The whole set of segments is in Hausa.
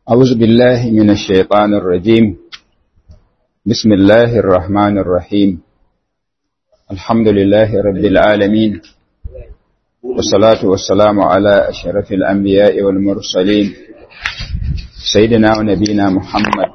أعوذ بالله من الشيطان الرجيم بسم الله الرحمن الرحيم الحمد لله رب العالمين والصلاة والسلام على أشرف الأنبياء والمرسلين سيدنا ونبينا محمد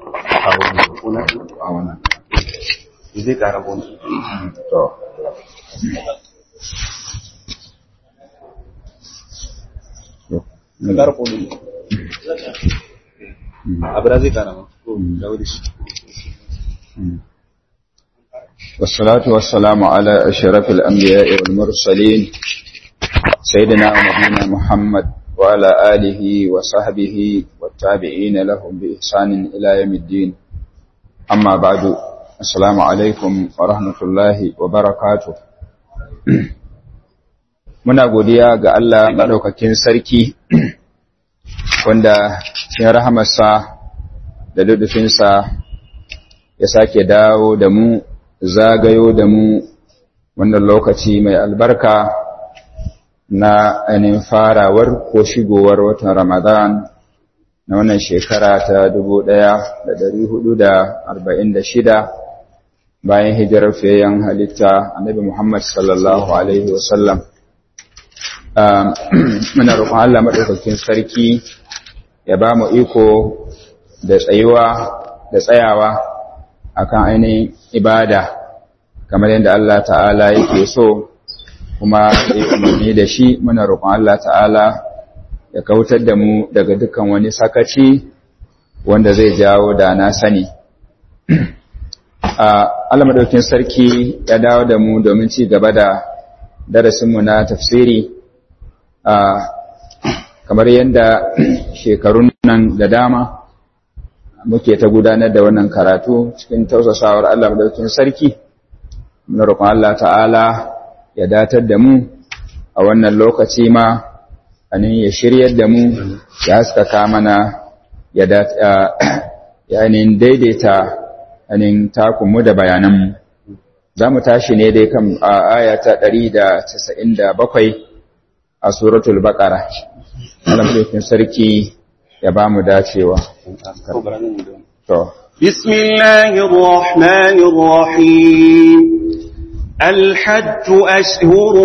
والصلاة والسلام على أشرف الأنبياء والمرسلين سيدنا ونبينا محمد وعلى آله وصحبه والتابعين لهم بإحسان إلى يوم الدين أما بعد السلام عليكم ورحمة الله وبركاته muna godiya ga Allah maɗaukakin sarki wanda cikin rahamarsa da dudufinsa ya sake dawo da mu zagayo da mu wannan lokaci mai albarka na ainihin farawar ko shigowar watan Ramadan na wannan shekara ta shida, bayan hijirar fiyayyen halitta annabi Muhammad sallallahu Alaihi wasallam. Muna roƙon Allah maɗaukakin sarki ya ba mu iko da tsayuwa da tsayawa akan ainihin ibada kamar yadda Allah ta'ala yake so kuma ya umarni da shi muna roƙon Allah ta'ala ya kautar da mu daga dukkan wani sakaci wanda zai jawo da na sani Allah madaukin sarki ya dawo da mu domin ci gaba da darasinmu na tafsiri kamar yadda shekarun nan da dama muke ta gudanar da wannan karatu cikin tausasawar Allah madaukin sarki muna roƙon Allah ta'ala ya datar da mu a wannan lokaci ma anin ya shiryar da mu ya haskaka mana ya anin daidaita anin takunmu da bayananmu za mu tashi ne dai kan aya ta 197 a suratul baqara alamdukin sarki ya ba mu dacewa بسم الله الرحمن الرحيم الحج أشهر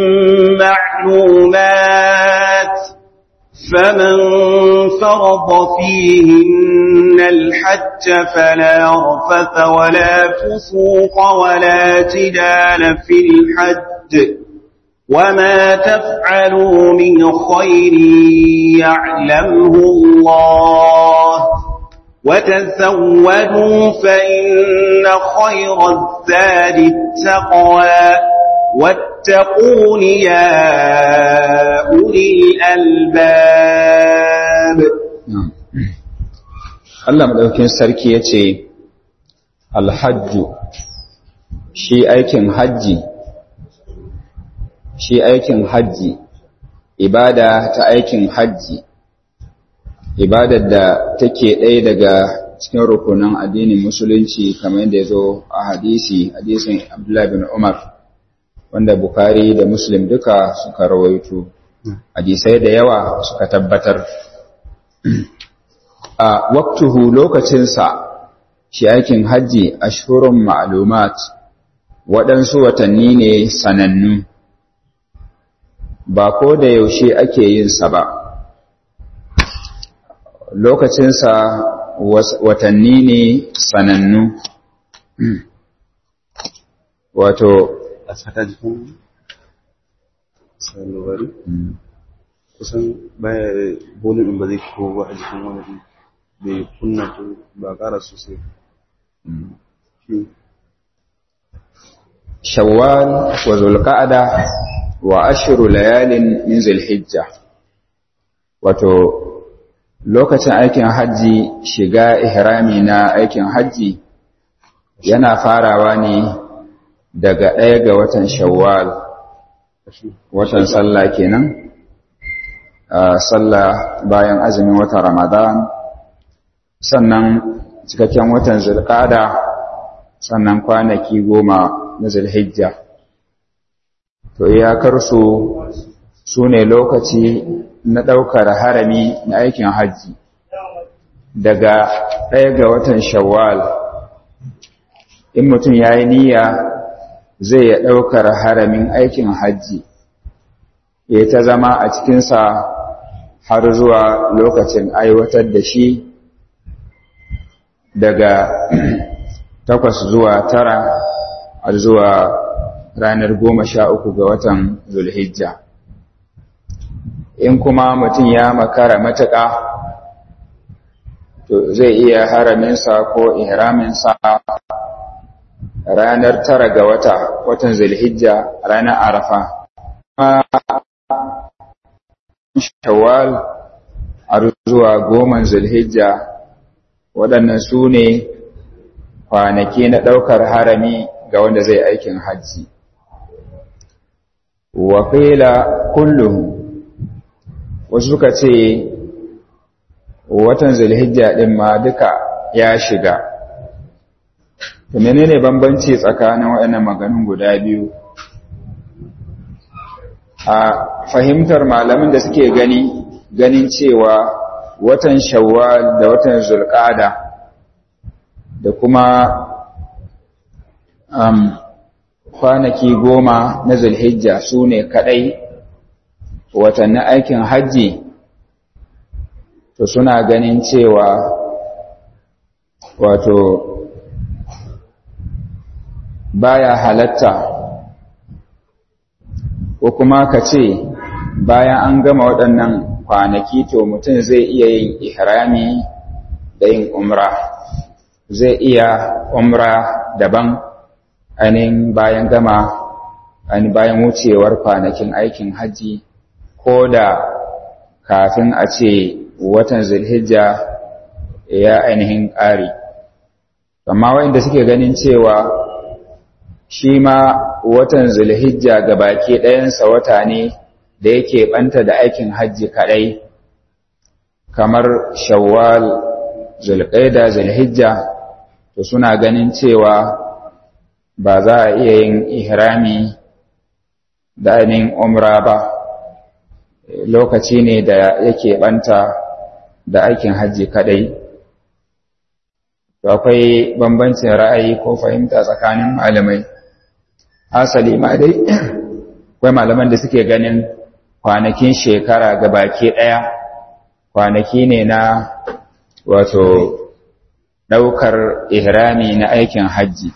معلومات فمن فرض فيهن الحج فلا رفث ولا فسوق ولا جدال في الحج وما تفعلوا من خير يعلمه الله وتزودوا فإن خير الزاد التقوى واتقون يا أولي الألباب Allah maɗaukin sarki ya ce, Alhajju, shi aikin hajji, shi aikin hajji, ibada ta aikin hajji, ibadar da take ɗaya daga cikin rukunan addinin musulunci kamar yadda ya zo a hadisi hadisin abdullahi bin umar wanda bukari da muslim duka suka rawaito hadisai da yawa suka tabbatar a waktuhu lokacinsa shi aikin hajji ashhurun ma'lumat waɗansu watanni ne sanannu ba ko da yaushe ake yin sa ba lokacinsa watanni ne sanannu wato a sata jikin sanarwari kusan baya bolin in ba zai fito ba a jikin wani bai kunna to ba ƙara sosai shawwal wa zulqa'da wa ashru layalin min zulhijja wato lokacin aikin hajji shiga ihrami na aikin hajji yana farawa ne daga ɗaya ga watan shawwal watan sallah kenan sallah bayan azumin watan ramadan sannan cikakken watan zulqada sannan kwanaki goma na zulhijja to iyakarsu su ne lokaci na ɗaukar harami na aikin hajji daga ɗaya ga watan shawwal in mutum ya yi niyya zai ya ɗaukar haramin aikin hajji ya ta zama a cikinsa har zuwa lokacin aiwatar da shi daga takwas zuwa tara har zuwa ranar goma sha uku ga watan zulhijja in kuma mutum ya makara matuƙa to zai iya haraminsa ko ihraminsa ranar tara ga wata watan zulhijja ranar arafa shawwal har zuwa goma zulhijja waɗannan su ne kwanaki na ɗaukar harami ga wanda zai aikin hajji wa qila kullum wasu suka ce watan zulhijja ɗin ma duka ya shiga to menene bambanci tsakanin waɗannan maganin guda biyu a fahimtar malamin da suke gani ganin cewa watan shawwal da watan zulqada da kuma um, kwanaki goma na zulhijja su ne kaɗai watannin aikin hajji to suna ganin cewa wato baya halatta ko kuma ka ce bayan an gama waɗannan kwanaki to mutum zai iya yin ihrami da yin umra zai iya umra daban ainihin bayan gama ainihin bayan wucewar kwanakin aikin hajji ko da kafin a ce watan zulhijja ya ainihin ƙari amma wanda suke ganin cewa shi ma watan zulhijja ga baki ɗayansa wata ne da yake ɓanta da aikin hajji kaɗai kamar shawwal zulƙaida zulhijja to suna ganin cewa ba za a iya yin ihrami da ainihin umra ba lokaci ne da yake ɓanta da aikin hajji kaɗai to akwai bambancin ra'ayi ko fahimta tsakanin malamai asali ma dai akwai malaman da suke ganin kwanakin shekara ga baki ɗaya kwanaki ne na wato ɗaukar ihrami na aikin hajji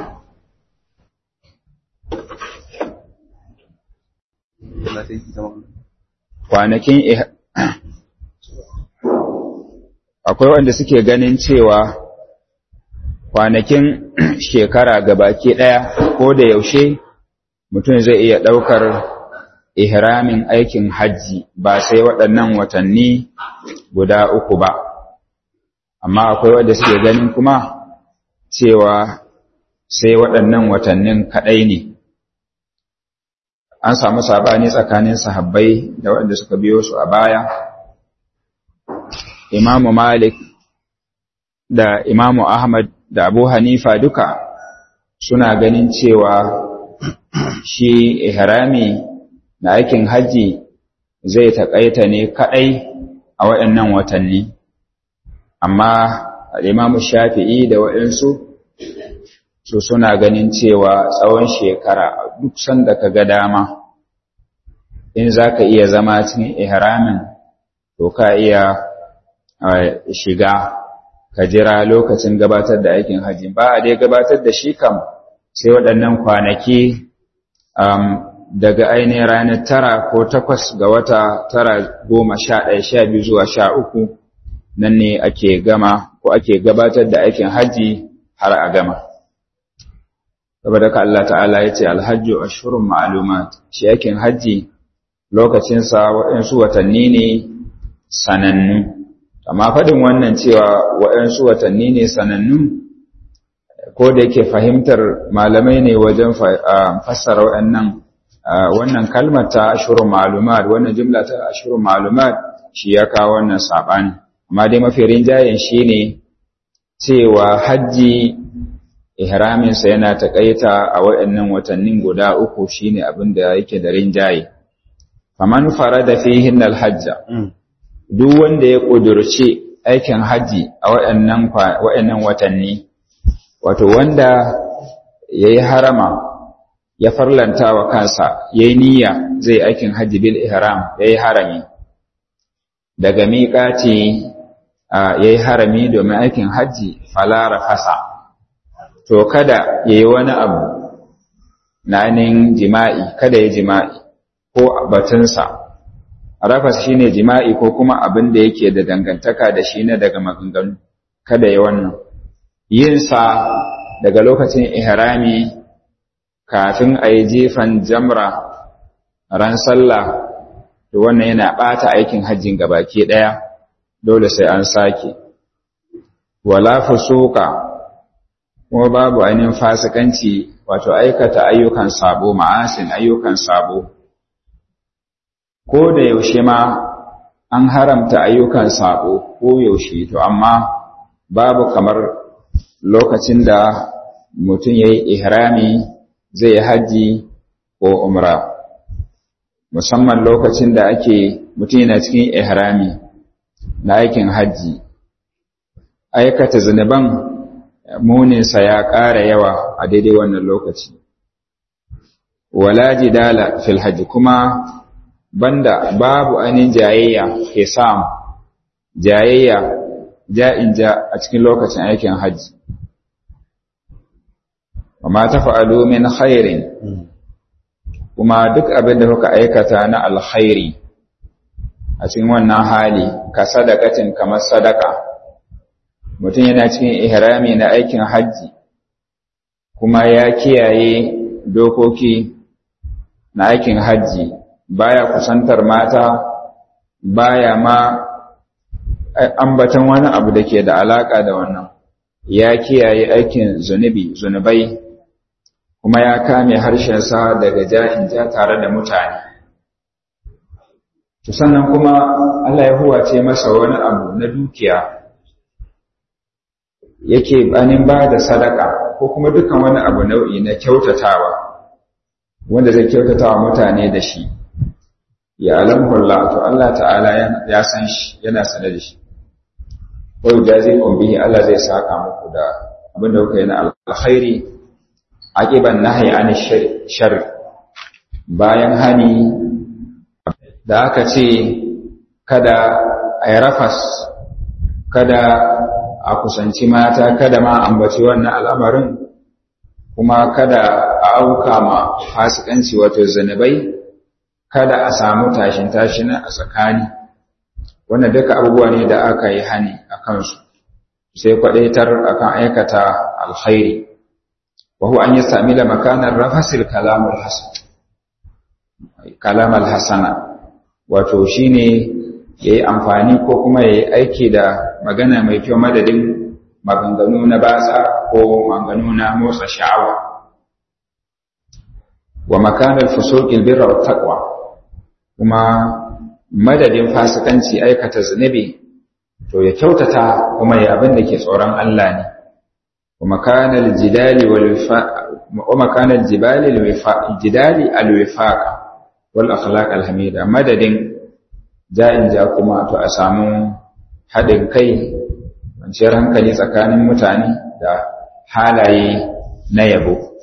kwanakin akwai wanda suke ganin cewa kwanakin shekara gabaki ɗaya ko da yaushe mutum zai iya ɗaukar ihramin aikin hajji ba sai waɗannan watanni guda uku ba amma akwai wanda suke ganin kuma cewa sai waɗannan watannin kaɗai ne an samu saɓani tsakanin sahabbai da waɗanda suka biyo su a baya imamu malik da imamu ahmad da abu hanifa duka suna ganin cewa shi ihrami na aikin hajji zai taƙaita ne kaɗai a waɗannan watanni amma imamu shafi'i da waɗansu su suna ganin cewa tsawon shekara duk sanda ka ga dama in za ka iya zama cikin ihramin to ka iya shiga ka jira lokacin gabatar da aikin hajji ba a dai gabatar da shi kam sai waɗannan kwanaki daga ainihin ranar tara ko takwas ga wata tara goma sha ɗaya sha biyu zuwa sha uku nan ne ake gama ko ake gabatar da aikin hajji har a gama saboda ka Allah ta'ala ya ce alhajju ashhurun ma'lumat shi aikin hajji lokacinsa waɗansu watanni ne sanannu amma faɗin wannan cewa waɗansu watanni ne sanannu ko da yake fahimtar malamai ne wajen fassara waɗannan wannan kalmar ta ashurun ma'lumat wannan jumla ta ashurun ma'lumat shi ya kawo wannan saɓani amma dai mafi rinjayen shi ne cewa hajji ihraminsa yana taƙaita a waɗannan watannin guda uku shine abin da yake da rinjaye faman farada fihin alhajja duk wanda ya ƙudurce aikin haji a waɗannan watanni wato wanda ya yi harama ya farlanta wa kansa ya yi niyya zai aikin haji bil ihram ya yi harami daga miƙaci ya yi harami domin aikin haji falara fasa to kada ya yi wani abu na ainihin jima'i kada ya jima'i ko batunsa rafas shine jima'i ko kuma abin da yake da dangantaka da shi na daga maganganu kada ya wannan yinsa daga lokacin ihrami kafin a yi jifan jamra ran sallah to wannan yana ɓata aikin hajjin gabaki ɗaya dole sai an sake wala fusuka kuma babu ainihin fasikanci wato aikata ayyukan sabo ma'asin ayyukan sabo ko da yaushe ma an haramta ayyukan sabo ko yaushe to amma babu kamar lokacin da mutum ya yi ihrami zai hajji ko umra musamman lokacin da ake mutum yana cikin ihrami na aikin hajji aikata zunuban muninsa ya ƙara yawa a daidai wannan lokaci wala jidala fil hajji kuma banda babu ainihin jayayya hisam jayayya ja'in ja a cikin lokacin aikin hajji amma ta fa'alu min khairin kuma duk abin da kuka aikata na alkhairi a cikin wannan hali ka sadakatin kamar sadaka mutum yana cikin ihrami na aikin hajji kuma ya kiyaye dokoki na aikin hajji baya kusantar mata baya ma ambatan wani abu da ke da alaka da wannan ya kiyaye aikin zunubi zunubai kuma ya kame harshensa daga ja'in ja tare da mutane sannan kuma Allah ya huwace masa wani abu na dukiya yake banin ba da sadaka ko kuma dukan wani abu nau'i na kyautatawa wanda zai kyautatawa mutane da shi ya alamhullah to Allah ta'ala ya san shi yana sane da shi wai jazikum bihi Allah zai saka muku da abin da kuka yi na alkhairi aqiban nahyi an shar bayan hani da aka ce kada a yi rafas kada a kusanci mata kada ma ambaci wannan al'amarin kuma kada a auka ma fasikanci wato zanabai kada a samu tashin tashina a tsakani wannan duka abubuwa ne da aka yi hani a kansu sai kwadaitar akan aikata alkhairi wa huwa an yastamila makanar rafasil kalamul hasan kalamul hasana wato shine yayi amfani ko kuma yayi aiki da magana mai kyau madadin maganganu na batsa ko maganganu na motsa sha'awa wa makanal fusuqil birra wat taqwa kuma madadin fasikanci aikata zunubi to ya kyautata kuma ya abin da ke tsoron Allah ne wa makanal jidali wal wa makanal jibali al jidali al wifaq wal akhlaq al hamida madadin ja'in ja kuma to a samu haɗin kai kwanciyar hankali tsakanin mutane da halaye na yabo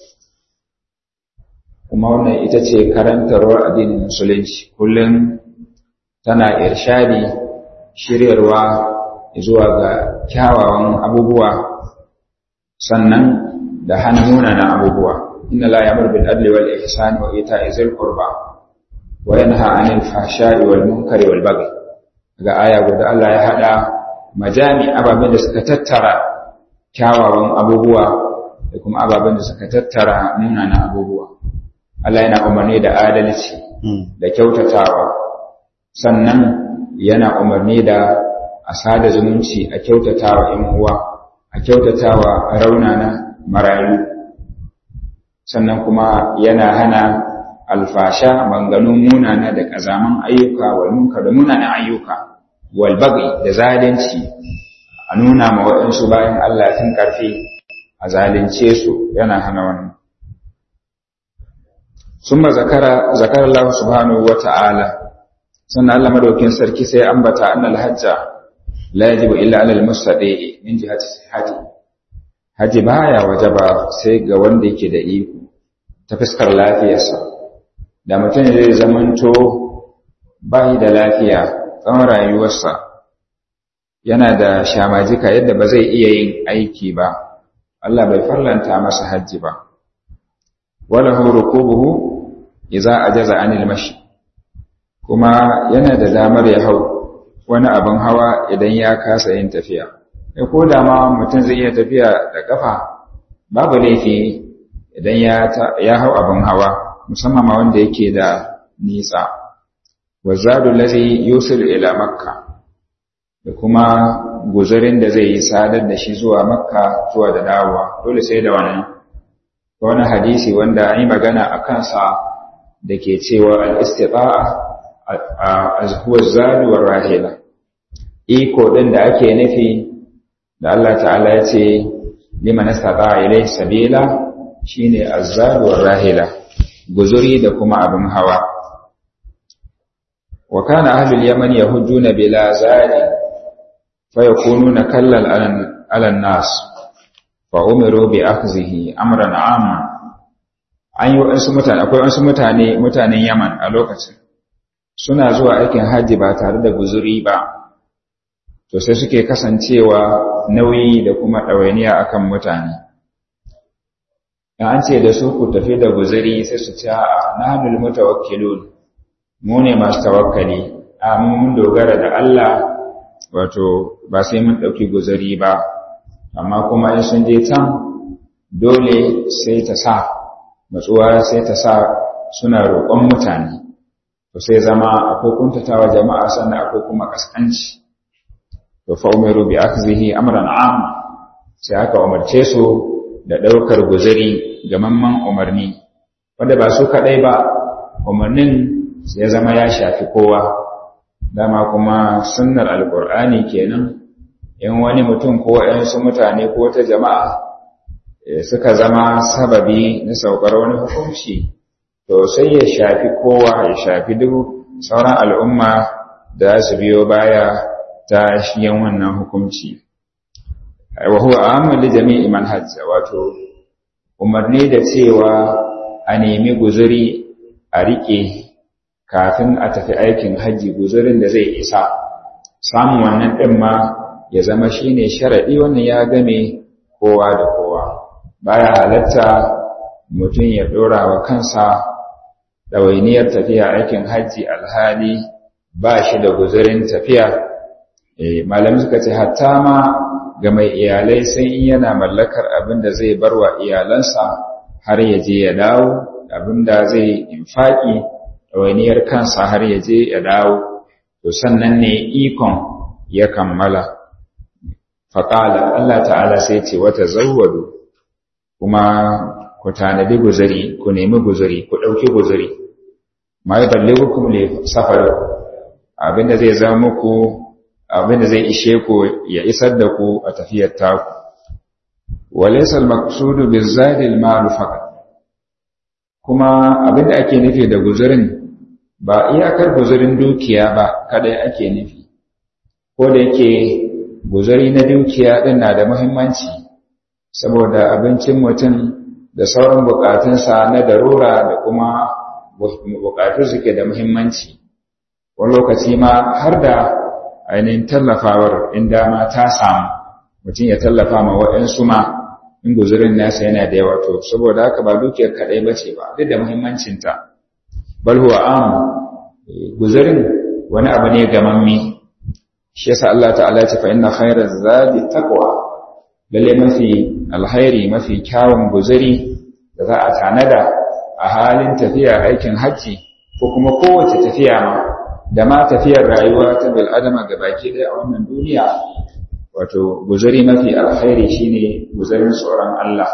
kuma wannan ita ce karantarwar addinin musulunci kullum tana irshadi shiryarwa zuwa ga kyawawan abubuwa sannan da hana munanan abubuwa inna la ya'muru bil adli wal ihsani wa ita'i zil qurba wa yanha 'anil fahsha'i wal munkari wal baghi ga aya guda Allah ya hada majami ababen da suka tattara kyawawan abubuwa da kuma ababen da suka tattara munanan abubuwa Allah yana umarni da adalci da kyautatawa sannan yana umarni da a sada zumunci a kyautatawa ‘yan uwa a kyautatawa raunana marayu sannan kuma yana hana alfasha manganun munana da ƙazaman ayyuka wal munkar da munanan ayyuka wal baghi da zalunci a nuna ma waɗansu bayan Allah tun ƙarfi a zalunce su yana hana wannan ثم ذكر ذكر الله سبحانه وتعالى sannan Allah madaukin sarki sai ambata annal hajja la yajibu illa ala al-mustadi min jihati sihhati haji baya wajaba sai ga wanda yake da iko ta fuskar lafiyarsa da mutum zai zamanto bai da lafiya tsawon rayuwarsa yana da shamajika yadda ba zai iya yin aiki ba Allah bai farlanta masa hajji ba wala hu rukubuhu idza ajaza anil mashi kuma yana da damar ya hau wani abin hawa idan ya kasa yin tafiya sai ko da ma mutum zai iya tafiya da kafa babu laifi idan ya ya hau abin hawa musamman ma wanda yake da nisa wazadu lazi yusil ila makka da kuma guzurin da zai yi sadar da shi zuwa makka zuwa da dawowa dole sai da wani wani hadisi wanda yi magana a kansa da ke cewa al-istita'a huwa zadu wa rahila iko din da ake nufi da Allah ta'ala ya ce liman istata'a ilai sabila shine az-zadu wa rahila guzuri da kuma abin hawa wa kana ahlul yaman yahujjuna bila zadi fa yakununa kallal ala nas fa umiru bi akhzihi amran amma an yi wasu mutane akwai wasu mutane mutanen yaman a lokacin suna zuwa aikin hajji ba tare da guzuri ba to sai suke kasancewa nauyi da kuma ɗawainiya akan mutane in an ce da su ku tafi da guzuri sai su ce a nahnul mutawakkilun mu ne masu tawakkali a mun dogara da Allah wato ba sai mun ɗauki guzuri ba amma kuma in sun je can dole sai ta sa matsuwa sai ta sa suna roƙon mutane to sai zama akwai kuntatawa jama'a sannan akwai kuma kaskanci to fa umiru bi akzihi amran am sai aka umarce su da daukar guzuri ga mamman umarni wanda ba su kadai ba umarnin sai zama ya shafi kowa dama kuma sunnar alqur'ani kenan in wani mutum ko ɗan su mutane ko ta jama'a suka zama sababi na saukar wani hukunci to sai ya shafi kowa ya shafi duk sauran al'umma da su biyo baya ta shiyan wannan hukunci wa huwa amal li jami'i man hajja wato umarni da cewa a nemi guzuri a rike kafin a tafi aikin haji guzurin da zai isa samun wannan din ma ya zama shine sharadi wannan ya game kowa da kowa baya halatta mutum ya dora wa kansa ɗawainiyar tafiya aikin hajji alhali ba shi da guzurin tafiya malam suka ce hatta ma ga mai iyalai sai in yana mallakar abin da zai bar wa iyalansa har ya je ya dawo abin da zai infaƙi ɗawainiyar kansa har ya je ya dawo to sannan ne ikon ya kammala faƙala Allah ta'ala sai ce wata zawwadu kuma ku tanadi guzuri ku nemi guzuri ku ɗauki guzuri ma yi ballegukum le safar abinda zai zama muku abinda zai ishe ku ya isar da ku a tafiyar taku walaysa al-maqsudu bizadi al-mal faqat kuma abinda ake nufi da guzurin ba iyakar guzurin dukiya ba kadai ake nufi ko da yake guzuri na dukiya din na da muhimmanci saboda abincin mutum da sauran bukatunsa na darura da kuma bukatu suke da muhimmanci wani lokaci ma har da ainihin tallafawar in dama ta samu mutum ya tallafa ma waɗansu ma in guzurin nasa yana da yawa to saboda haka ba dukiyar kaɗai ba ce ba duk da muhimmancinta bal huwa am guzurin wani abu ne gamammi shi yasa Allah ta'ala ce fa inna khairaz zadi taqwa lalle mafi alhairi mafi kyawun guzuri da za a tanada a halin tafiya aikin hajji ko kuma kowace tafiya ma da ma tafiyar rayuwa ta bil'adama ga baki ɗaya a wannan duniya wato guzuri mafi alhairi shine guzurin tsoron Allah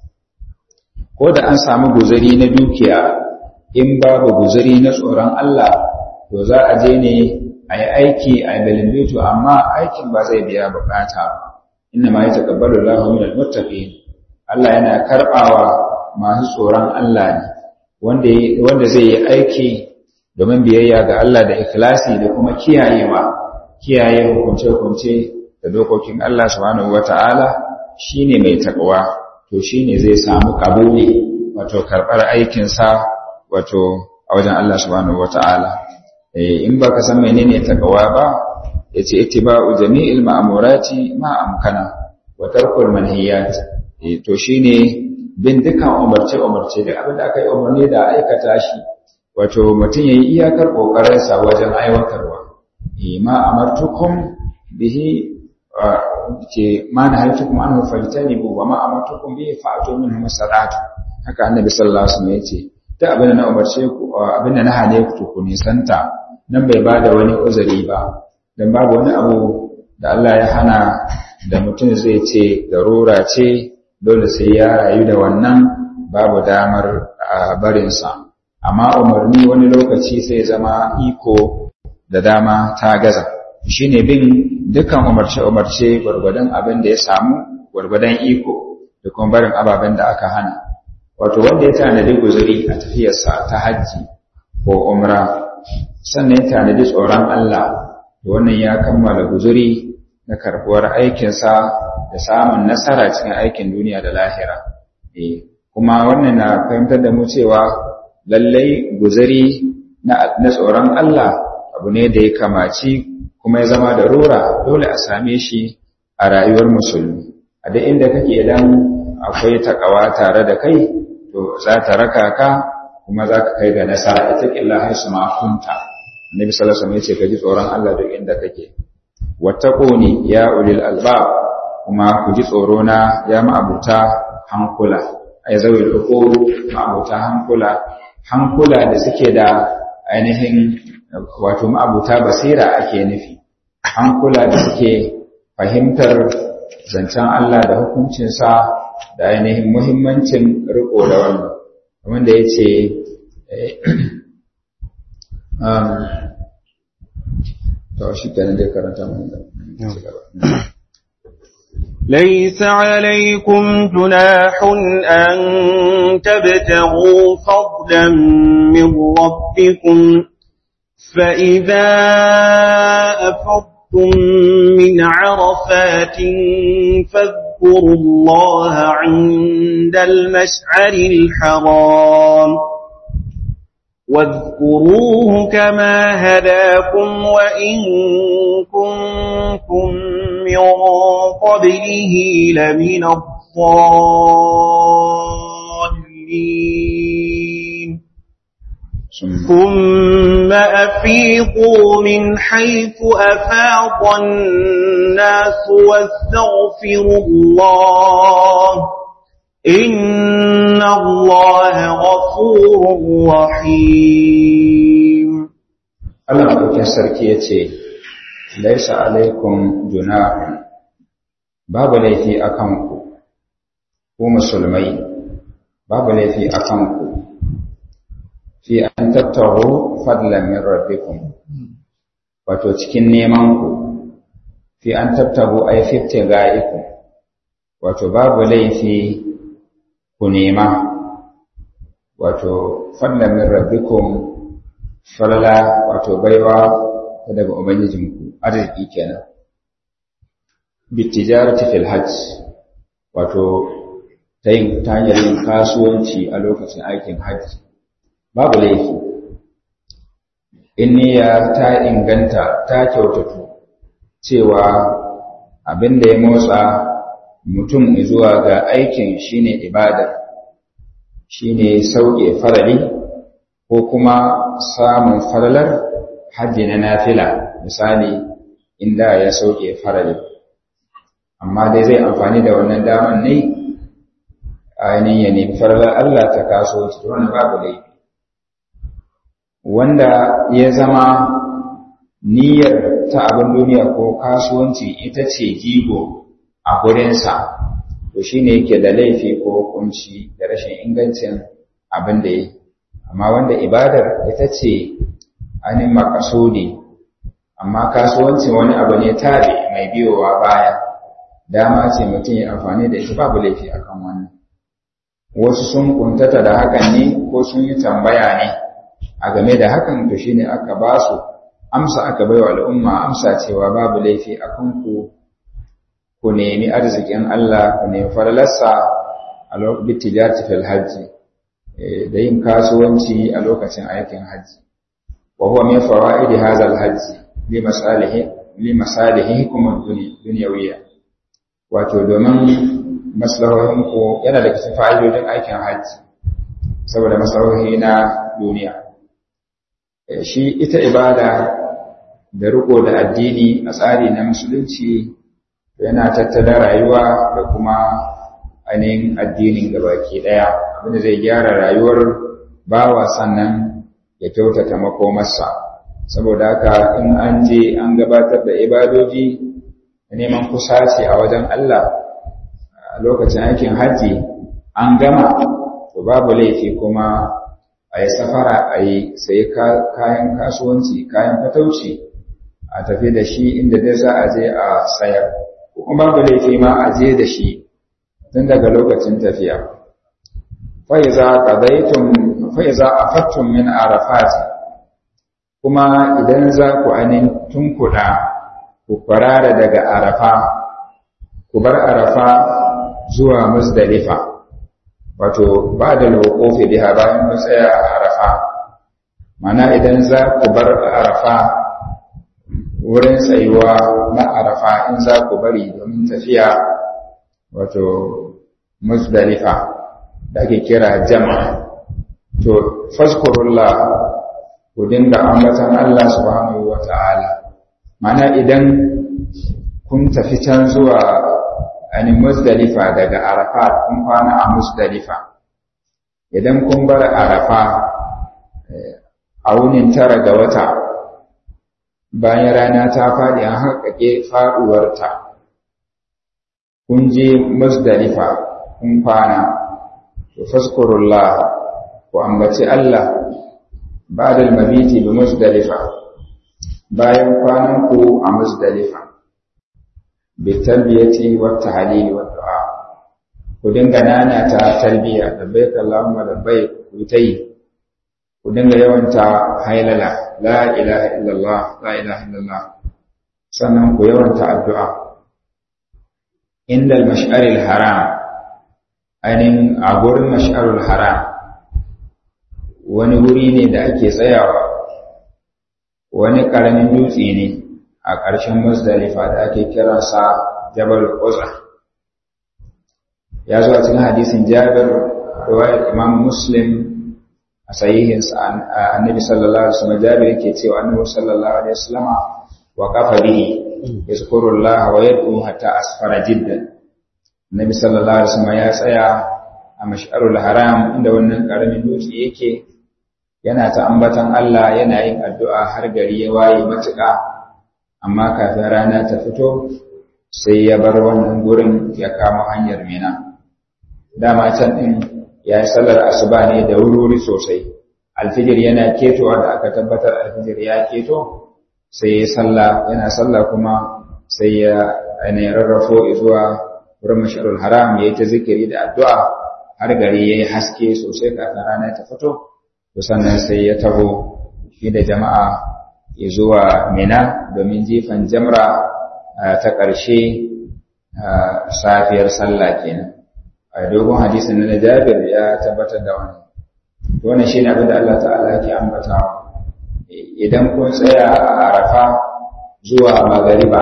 ko da an samu guzuri na dukiya in babu guzuri na tsoron Allah to za a je ne a yi aiki a galimbeto amma aikin ba zai biya bukata ba inna ma yataqabbalu Allahu minal muttaqin Allah yana karbawa masu tsoron Allah ne wanda wanda zai yi aiki domin biyayya ga Allah da ikhlasi da kuma kiyayewa kiyaye hukunce-hukunce da dokokin Allah subhanahu wata'ala shine mai takwa to shine zai samu kabuli wato karbar aikin sa wato a wajen Allah subhanahu wata'ala eh in baka san menene takwa ba yace ittiba'u jami'il ma'murati ma amkana wa tarkul manhiyat eh to shine bin dukkan umarce umarce da abin da aka yi umarni da aikata shi wato mutum yayi iyakar kokarin sa wajen aiwatarwa eh ma amartukum bihi ce ma na haitukum anhu fajtanibu wa ma amartukum bihi fa'tu minhu masalatu haka annabi sallallahu alaihi wasallam yace duk abin da na umarce ku abin da na hane ku ku nisanta nan bai bada wani uzuri ba dan babu wani abu da Allah ya hana da mutum zai ce garura ce dole sai ya rayu da wannan babu damar barinsa amma umarni wani lokaci sai zama iko da dama ta gaza shine bin dukkan umarce-umarce gwargwadon abin da ya samu gwargwadon iko da kuma barin ababen da aka hana wato wanda ya tanadi guzuri a tafiyarsa ta hajji ko umra sannan ya tanadi tsoron Allah da wannan ya kammala guzuri na karbuwar aikinsa da samun nasara cikin aikin duniya da lahira kuma wannan na fahimtar da mu cewa lallai guzuri na tsoron Allah abu ne da ya kamaci kuma ya zama da rura dole a same shi a rayuwar musulmi a duk inda kake idan akwai takawa tare da kai to za ta raka ka kuma za ka kai ga nasara ita killa har su makunta annabi sallallahu alaihi wasallam ya ce ka ji tsoron Allah duk inda kake wattaquni ya ulil albab kuma ku ji tsoro na ya ma'abuta hankula ai zawil uqul ma'abuta hankula hankula da suke da ainihin wato ma'abuta basira ake nufi hankula da suke fahimtar zancen Allah da hukuncinsa da ainihin muhimmancin riko da wannan wanda ya ce to shi kenan dai karanta mana ليس عليكم جناح أن تبتغوا فضلا من ربكم فإذا أفضتم من عرفات فاذكروا الله عند المشعر الحرام واذكروه كما هداكم وإن كنتم من قبله لمن الضالين ثم أفيقوا من حيث أفاض الناس واستغفروا الله إن الله غفور رحيم Allah ɗaukin sarki ya ce, Laisa alaikum junahun, babu laifi a kanku, ku musulmai, babu laifi a kanku, fi an tattaro fadlan min rabbikum, wato cikin nemanku, fi an tattaro ai fitte ga'iku, wato babu laifi ku nema, wato fadlan min rabbikum falala wato baiwa ta daga ubangijinku arziki kenan bitijarati fil hajj wato ta yin ta hanyar yin kasuwanci a lokacin aikin hajji babu laifi in niyya ta inganta ta kyautatu cewa abin da ya motsa mutum zuwa ga aikin shine ibada shine sauke farali ko kuma samun faralar hajji na nafila misali inda ya sauke farali amma dai zai amfani da wannan daman ne ainihin ya nemi faralar Allah ta kaso cikin wani babu laifi wanda ya zama niyyar ta abin duniya ko kasuwanci ita ce jigo a gurinsa to shine yake da laifi ko kunci da rashin ingancin abin da ya amma wanda ibadar ita ce ainihin makasudi amma kasuwancin wani abu ne tare mai biyowa baya dama ce mutum ya amfani da ita babu laifi akan wannan wasu sun kuntata da hakan ne ko sun yi tambaya ne a game da hakan to shine aka ba su amsa aka bai wa al'umma amsa cewa babu laifi a kanku ku nemi arzikin Allah ku nemi falalarsa a lokacin tijarci fil hajji da yin kasuwanci a lokacin aikin hajji wa huwa min fawaidi hadha al-hajji li masalihi li masalihi kuma dunyawiyya wato domin maslahohin ku yana da cikin fa'idodin aikin hajji saboda maslahohi na duniya shi ita ibada da riko da addini a tsari na musulunci yana tattala rayuwa da kuma ainihin addinin gabaki daya abinda zai gyara rayuwar bawa sannan ya kyautata makomarsa saboda haka in an je an gabatar da ibadoji neman kusaci a wajen Allah a lokacin aikin hajji an gama to babu laifi kuma a yi safara a yi sai kayan kasuwanci kayan fatauci a tafi da shi inda dai za a je a sayar kuma babu laifi ma a je da shi tun daga lokacin tafiya fa'iza qadaytum fa'iza afattum min arafati kuma idan za ku anin tunkuda ku farara daga arafa ku bar arafa zuwa musdalifa wato ba da lokofi biha bayan mun tsaya a arafa mana idan za ku bar arafa wurin tsayuwa na arafa in za ku bari domin tafiya wato musdalifa da ake kira jama'a to fazkurullah ku dinga ambatan Allah subhanahu wata'ala mana idan kun tafi can zuwa ani musdalifa daga arafa kun kwana a musdalifa idan kun bar arafa a wunin tara ga wata bayan rana ta faɗi an haƙaƙe faɗuwarta kun je musdalifa kun kwana to fazkurullah ku ambaci Allah ba'da al-mabiti bi musdalifa bayan kwanan ku a musdalifa bi talbiyati wa tahlil wa du'a ku dinga nana ta talbiya labbaik allahumma labbaik ku tayi ku dinga yawanta hailala la ilaha illallah la ilaha illallah sannan ku yawanta addu'a inda al-mash'aril haram ainihin a gurin mash'arul haram wani wuri ne da ake tsayawa wani ƙaramin dutse ne a ƙarshen musdalifa da ake kiransa jabal uzza ya zo a cikin hadisin jabir riwayar imam muslim a sahihinsa annabi sallallahu alaihi wasallam jabir yake cewa annabi sallallahu alaihi wasallama wa qafa bihi yazkurullah wa yad'u hatta asfara jiddan annabi sallallahu alaihi wasallam ya tsaya a mash'arul haram inda wannan karamin dutse yake yana ta ambatan Allah yana yin addu'a har gari ya waye matuƙa amma kafin rana ta fito sai ya bar wannan gurin ya kama hanyar mina dama can din ya yi sallar asuba ne da wuri sosai alfijir yana ketowa da aka tabbatar alfijir ya keto sai ya salla yana salla kuma sai ya ainihin rarrafo zuwa wurin masharul haram ya yi ta zikiri da addu'a har gari ya yi haske sosai kafin rana ta fito to sannan sai ya taho shi da jama'a ya zuwa mina domin jifan jamra ta ƙarshe safiyar sallah kenan a dogon hadisin na Jabir ya tabbatar da wannan to wannan shine abin da Allah ta'ala yake ambatawa idan kun tsaya a Arafa zuwa magariba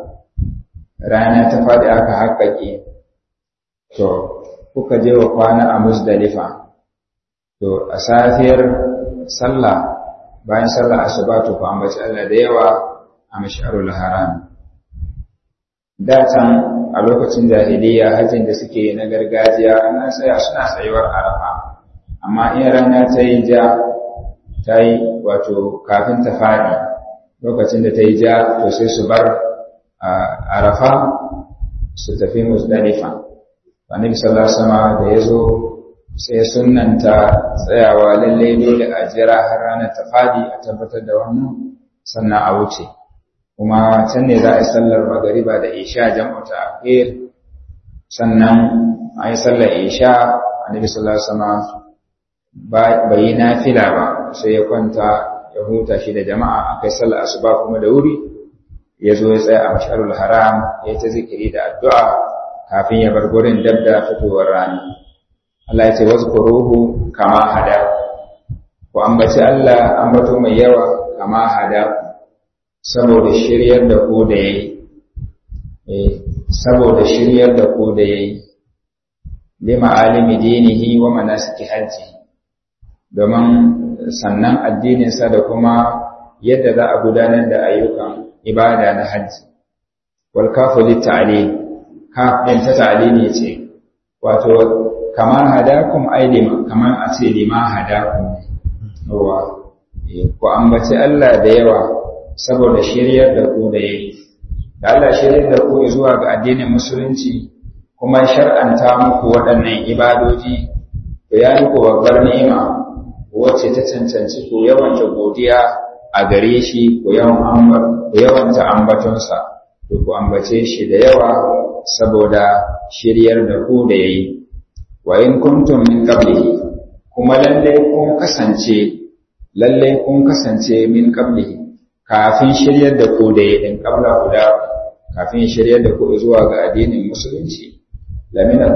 rana ta fadi aka haƙƙaƙe to kuka je wa kwana a Muzdalifa to a safiyar sallah bayan sallah asuba to ku ambaci Allah da yawa a mash'arul haram da can a lokacin jahiliya hajjin da suke na gargajiya ana tsaya suna tsayuwar arafa amma in rana ta yi ja ta yi wato kafin ta faɗi lokacin da ta yi ja to sai su bar arafa su tafi musdalifa annabi sallallahu alaihi wasallam da ya zo sai sunanta tsayawa lalle dole a jira har ranar ta faɗi a tabbatar da wannan sannan a wuce kuma can ne za a yi sallar magariba da isha jam'u ta akhir sannan a yi sallar isha annabi sallallahu alaihi wasallam bai yi nafila ba sai ya kwanta ya huta shi da jama'a akai sallar asuba kuma da wuri ya zo ya tsaya a masharul haram ya ta zikiri da addu'a kafin ya bar gurin dab da fitowar rana Allah ya ce wazkuruhu kama hada ku ambaci Allah ambato mai yawa kama hada saboda shiryar da ku da yayi eh saboda shiryar da ku da yayi lima alimi dinihi wa manasiki hajji domin sannan addininsa da kuma yadda za a gudanar da ayyukan ibada na hajji wal kafu litta'lil kaf din ta ta'lili ce wato kamar hadakum ai kamar a ce lima hadakum yawa ku ambaci Allah da yawa saboda shiryar da ku da yayi da Allah shiryar da ku zuwa ga addinin musulunci kuma shar'anta muku waɗannan ibadoji to ya muku babbar ni'ima wacce ta cancanci ku yawanta godiya a gare shi ku yawanta ambatonsa to ku ambace shi da yawa saboda shiryar da ku da yayi wa in kuntum min qablihi kuma lalle kun kasance lalle kun kasance min qablihi kafin shiryar da ku da yayi din qabla guda kafin shiryar da ku zuwa ga addinin musulunci lamina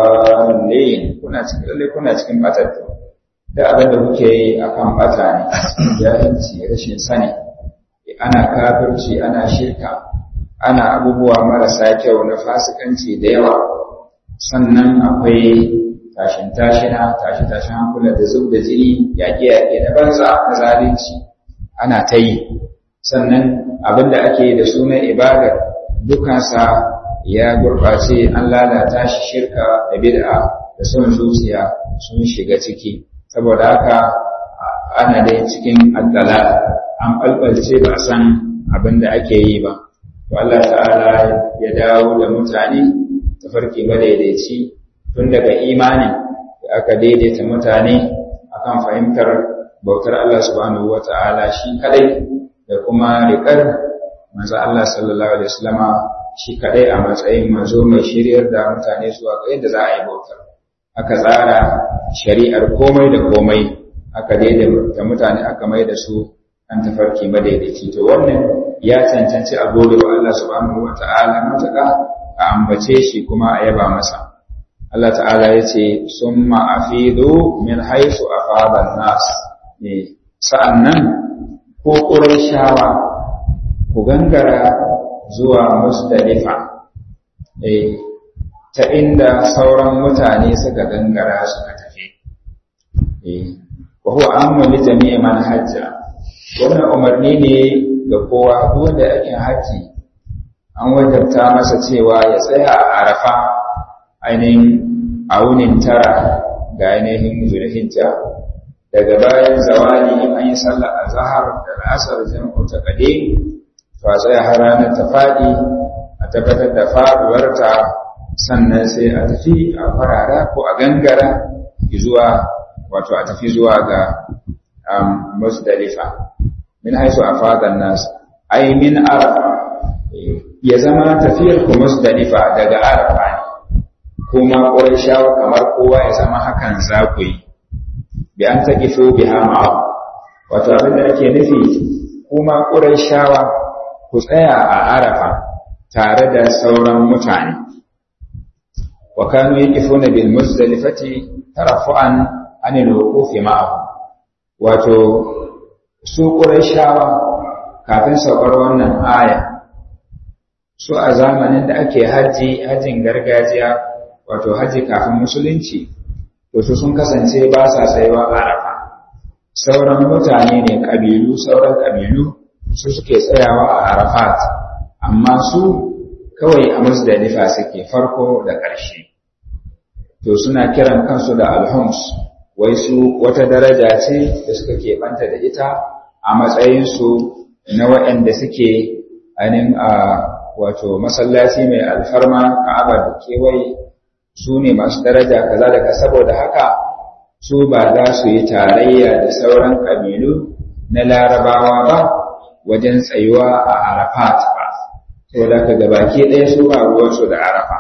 dhalin kuna cikin lalle kuna cikin batattu da abin da kuke yi akan bata ne jahilci rashin sani ana kafirci ana shirka ana abubuwa marasa kyau na fasikanci da yawa sannan akwai tashin tashina tashi tashin hankula da zub da jini yaƙe yaƙe da banza na zalunci ana ta yi sannan abin da ake da sunan ibadar dukansa ya gurɓace an lalata shi shirka da bid'a da son zuciya sun shiga ciki saboda haka ana dai cikin addala an ɓalɓalce ba san abin da ake yi ba to Allah ta'ala ya dawo da mutane tafarki madaidaici tun daga imani da aka daidaita mutane akan fahimtar bautar Allah subhanahu wata'ala shi kadai da kuma riƙar manzo Allah sallallahu alaihi wasallama shi kadai a matsayin manzo mai shiryar da mutane zuwa ga yadda za a yi bautar aka tsara shari'ar komai da komai aka daidaita mutane aka mai da su an tafarki madaidaici to wannan ya cancanci a gode wa Allah subhanahu wa ta'ala matuƙa a ambace shi kuma a yaba masa Allah ta'ala ya ce summa afidu min haisu afadan nas ne sa'annan ko shawa ku gangara zuwa musdalifa eh ta inda sauran mutane suka gangara suka tafi wa huwa amma li jami'i man hajja wannan umarni ne ga kowa wanda yake haji an wajabta masa cewa ya tsaya a arafa ainihin a wunin tara ga ainihin zulhijja daga bayan zawali an yi sallar azhar da asar jam'u ta kade to a tsaya har ranar ta faɗi a tabbatar da faɗuwarta sannan sai a tafi a farara ko a gangara zuwa wato a tafi zuwa ga musdalifa min haisu a fadan nasu ai min arafa ya zama tafiyar ku musdalifa daga arafa ne kuma ƙurashawa kamar kowa ya zama hakan za ku yi bi an ta gifo bi hama wato abin da ake nufi kuma ƙurashawa ku tsaya a arafa tare da sauran mutane وكانوا يقفون بالمزدلفة ترفعا عن الوقوف معه wato su ƙurashawa kafin saukar wannan aya su a zamanin da ake haji hajjin gargajiya wato haji kafin musulunci to su sun kasance ba sa tsayuwa arafa sauran mutane ne ƙabilu sauran ƙabilu su suke tsayawa a arafat amma su kawai a musdalifa suke farko da ƙarshe to suna kiran kansu da alhums wai su wata daraja ce da suka keɓanta da ita a matsayinsu na waɗanda suke ainihin a wato masallaci mai alfarma ka'aba da kewaye su ne masu daraja kaza daga saboda haka su ba za su yi tarayya da sauran ƙabilu na larabawa ba wajen tsayuwa a arafat ba saboda ka gabaki ɗaya su ba ruwansu da arafa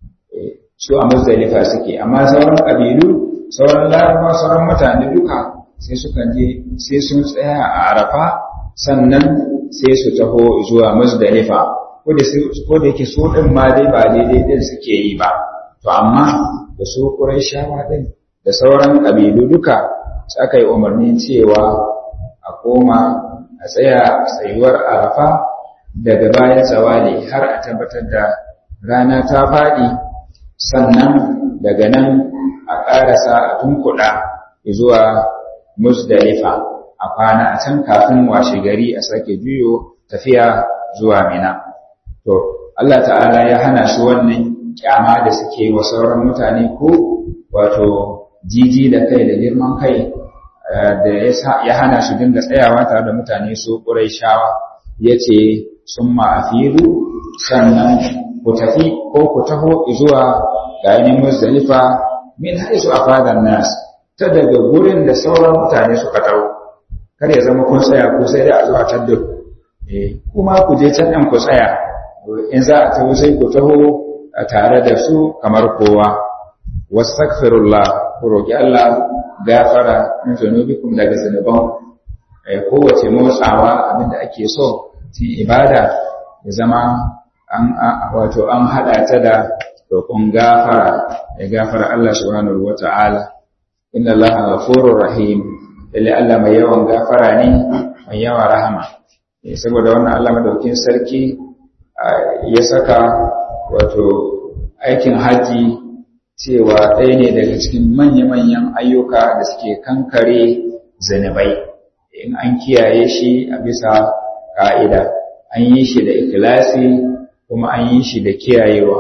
su a muzdalifa suke amma sauran ƙabilu sauran laraba sauran mutane duka sai sukan je sai sun tsaya a arafa sannan sai su taho zuwa musdalifa ko da yake su ɗin ma dai ba daidai ɗin suke yi ba to amma da su shawa ɗin da sauran ƙabilu duka su aka yi umarni cewa a koma a tsaya tsayuwar arafa daga bayan zawali har a tabbatar da rana ta faɗi sannan daga nan a ƙarasa a tunkuɗa zuwa musdalifa a kwana a can kafin washe gari a sake juyo tafiya zuwa mina to Allah ta'ala ya hana su wannan kyama da suke wa sauran mutane ko wato jiji da kai da girman kai da ya hana su dinga tsayawa tare da mutane su ƙurai shawa ya ce sun ma'afiru sannan ku tafi ko ku taho zuwa ga ainihin muzdalifa min haisu a fadar nas ta daga gurin da sauran mutane suka taho kar ya zama kun tsaya ku sai da a zuwa tadda kuma ku je can ɗan ku tsaya in za a taho sai ku taho tare da su kamar kowa wastaghfirullah ku roki Allah gafara min zunubikum daga zanuban kowace motsawa abinda ake so cikin ibada ya zama an wato an hada ta da roƙon gafara ya gafara Allah subhanahu wata'ala inna Allah ghafurur rahim lalle Allah mai yawan gafara ne mai yawan rahama saboda wannan Allah madaukin sarki ya saka wato aikin haji cewa ɗaya ne daga cikin manya-manyan ayyuka da suke kankare zanabai in an kiyaye shi a bisa ƙa'ida an yi shi da ikilasi kuma an yi shi da kiyayewa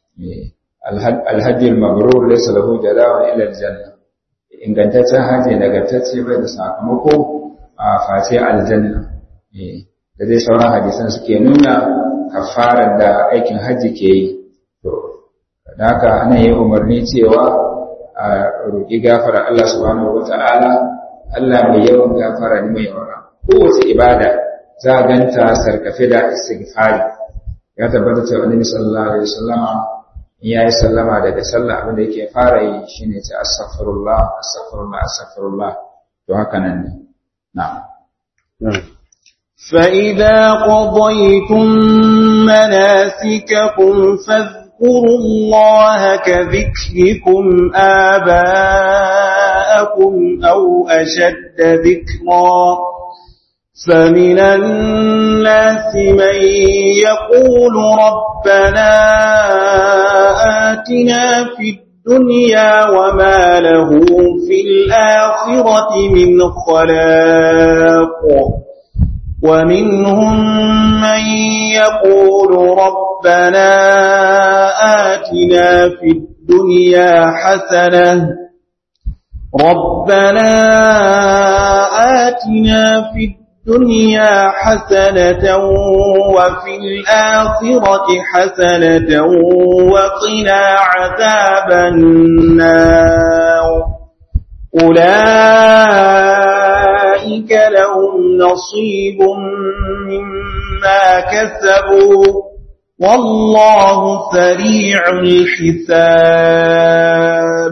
alhajjil mabrur laysa lahu jazaa'un illa aljanna ingantaccen haji nagartacce bai da sakamako a face aljanna da dai sauran hadisan suke nuna kafarar da aikin haji ke yi to da haka ana yi umarni cewa a roƙi gafara Allah subhanahu wata'ala Allah mai yawan gafara ne mai yawan kowace ibada za a ganta sarkafe da istighfari ya tabbata cewa annabi sallallahu alaihi wasallama ya yi sallama daga sallah abinda yake fara yi shine ce astaghfirullah astaghfirullah astaghfirullah to haka nan ne na'am فإذا قضيتم مناسككم فاذكروا الله كذكركم آباءكم أو أشد ذكرا فمن الناس من يقول ربنا آتنا في الدنيا وما له في الآخرة من خلاق ومنهم من يقول ربنا آتنا في الدنيا حسنة ربنا آتنا في الدنيا حسنة وفي الآخرة حسنة وقنا عذاب النار أولئك لهم نصيب مما كسبوا والله سريع الحساب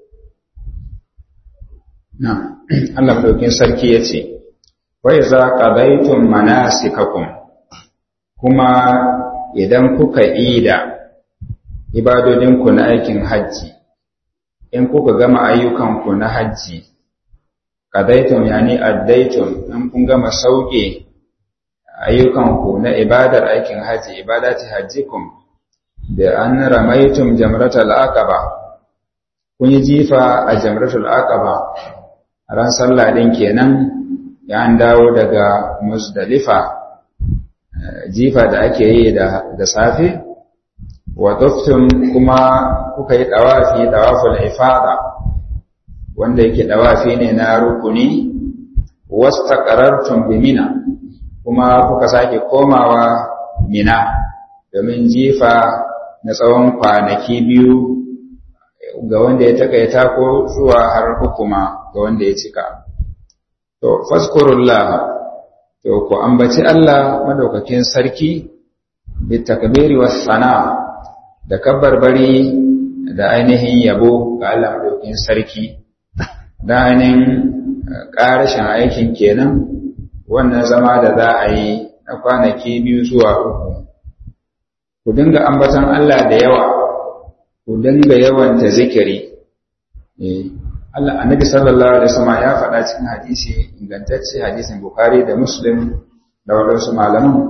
Na'am, Allah madaukin sarki ya ce, Wai za ƙazaitun manasikakum, kuma idan kuka ida ibadodinku na aikin hajji, in kuka gama ayyukanku na hajji, ƙazaitun yani addaitun in kun gama sauƙe ayyukanku na ibadar aikin hajji, ibadati hajjikum, da an ramaitum jamratul aqaba kun yi jifa a jamratul aqaba ran sallah din kenan ya an dawo daga musdalifa jifa da ake yi da da safe wa tuftum kuma kuka yi dawafi dawaful ifada wanda yake dawafi ne na rukuni wastaqarartum bi mina kuma kuka sake komawa mina domin jifa na tsawon kwanaki biyu ga wanda ya takaita ko zuwa har hukuma ga wanda ya cika. To, faskurullah, to, ku ambaci Allah madaukakin sarki, bitakabiri sana da kabbarbari da ainihin yabo ga Allah madaukakin sarki, da ainihin ƙarashin aikin kenan wannan zama da za a yi na kwanaki biyu zuwa uku ku dinga ambatan Allah da yawa ku dinga yawanta zikiri Allah annabi sallallahu alaihi wasallam ya faɗa cikin hadisi ingantacce hadisin Bukhari da Muslim da wadansu malaman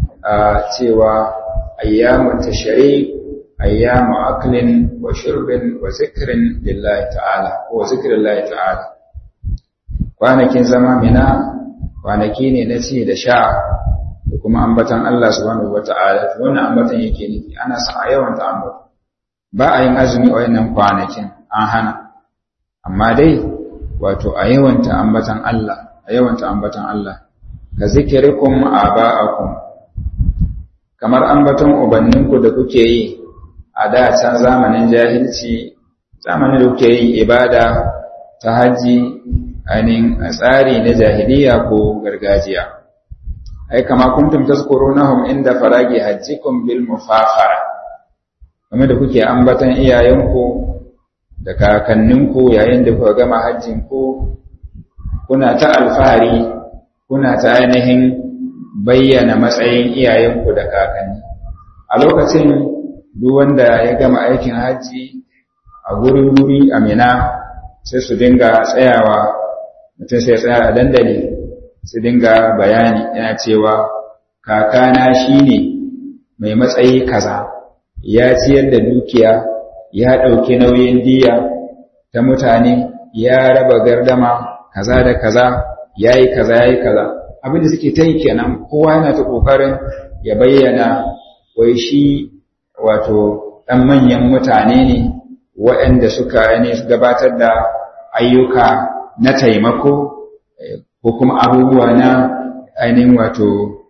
cewa ayyamu tashriq ayyamu aklin wa shurbin wa zikrin lillahi ta'ala wa zikrillahi ta'ala kwanakin zama mina kwanaki ne na ci da sha da kuma ambatan Allah subhanahu wata'ala wannan ambatan yake nufi ana son a yawan ta ambata ba a yin azumi a wannan kwanakin an hana amma dai wato a yawanta ambatan Allah a yawanta ambatan Allah ka zikirikum aba'akum kamar ambaton ubanninku da kuke yi a da can zamanin jahilci zamanin da kuke yin ibada ta haji ainihin a tsari na jahiliya ko gargajiya ai kama kuntum tazkurunahum inda faragi hajjikum bil mufakhara kamar da kuke ambatan iyayenku da kakanninku yayin da kuka gama hajjinku kuna ta alfahari kuna ta ainihin bayyana matsayin iyayenku da kakanni a lokacin duk wanda ya gama aikin hajji a guri-guri a mina sai su dinga tsayawa mutum sai tsaya a dandali su dinga bayani yana cewa kakana shine mai matsayi kaza ya ciyar da dukiya ya ɗauki nauyin diya ta mutane ya raba gardama kaza da kaza ya yi kaza ya yi kaza abinda suke ta yi kenan kowa yana ta ƙoƙarin ya bayyana wai shi wato ɗan manyan mutane ne waɗanda suka ne gabatar da ayyuka na taimako ko kuma abubuwa na ainihin wato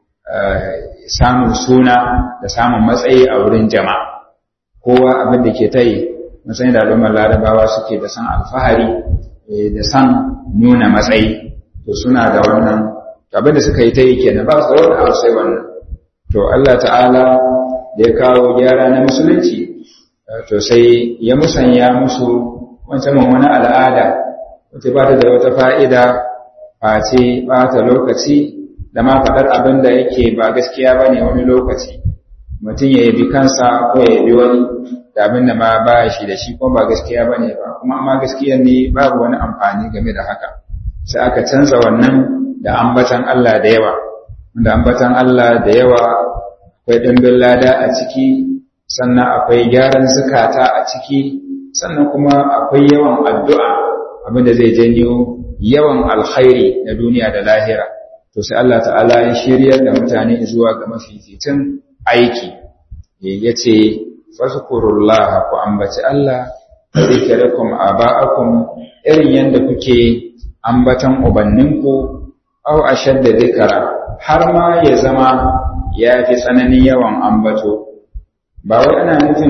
samun suna da samun matsayi a wurin jama'a kowa abin da ke ta yi matsayin da al'ummar larabawa suke da san alfahari da san nuna matsayi to suna da wannan abin da suka yi ta yi kenan ba su da wani abu sai wannan to Allah ta'ala da ya kawo gyara na musulunci to sai ya musanya musu wancan wani al'ada wata ba ta da wata fa'ida face ɓata lokaci da ma faɗar abin da yake ba gaskiya ba ne wani lokaci mutum ya yabi kansa ko ya yabi wani da abin da ma ba shi da shi ko ba gaskiya ba ne ba kuma amma gaskiya ne babu wani amfani game da haka sai aka canza wannan da ambatan Allah da yawa da ambatan Allah da yawa akwai ɗimbin lada a ciki sannan akwai gyaran zukata a ciki sannan kuma akwai yawan addu'a abin da zai janyo yawan alkhairi na duniya da lahira to sai Allah ta'ala ya shiryar da mutane zuwa ga mafificin aiki ya ce fazkurullah ku ambaci Allah zikirakum aba'akum irin yanda kuke ambatan ubanninku aw ashadda zikra har ma ya zama ya fi tsananin yawan ambato ba wai ana nufin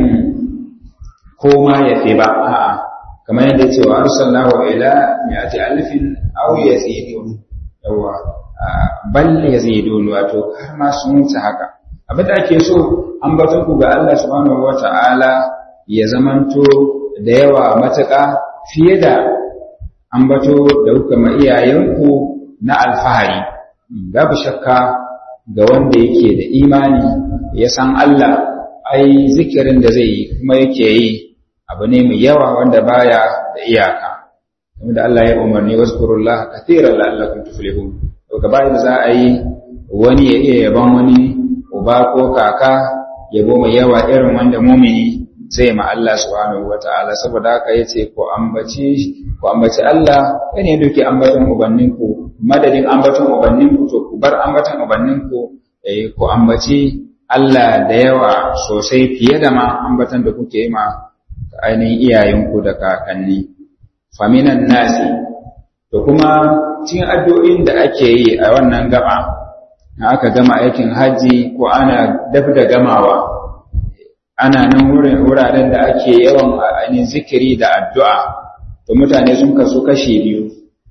ko ma ya fi ba a'a kamar yadda cewa arsalnahu ila mi'ati alfin aw yazidun yawa bal yazidun wato har ma sun wuce haka abin da ake so ambaton ku ga Allah subhanahu wata'ala ya zamanto da yawa matuƙa fiye da ambato da kuka ma iyayenku na alfahari babu shakka ga wanda yake da imani ya san Allah ai zikirin da zai yi kuma yake yi abu ne mai yawa wanda baya da iyaka kuma da Allah ya umarni wazkurullah kathiran la'allakum tuflihun to gaba da za a yi wani ya iya yaban wani uba ko kaka yabo mai yawa irin wanda mumini zai ma Allah subhanahu wata'ala saboda haka yace ko ambaci ko ambaci Allah kane duke ambaton ubanninku madadin ambaton ubanninku to ku bar ambaton ubanninku eh ko ambaci Allah da yawa sosai fiye da ma ambaton da kuke yi ma ainihin iyayenku da kakanni faminan nasi to kuma cikin addu'o'in da ake yi a wannan gaba na aka gama aikin hajji ko ana dab da gamawa ana nan wuraren da ake yawan ainihin zikiri da addu'a to mutane sun kasu kashe biyu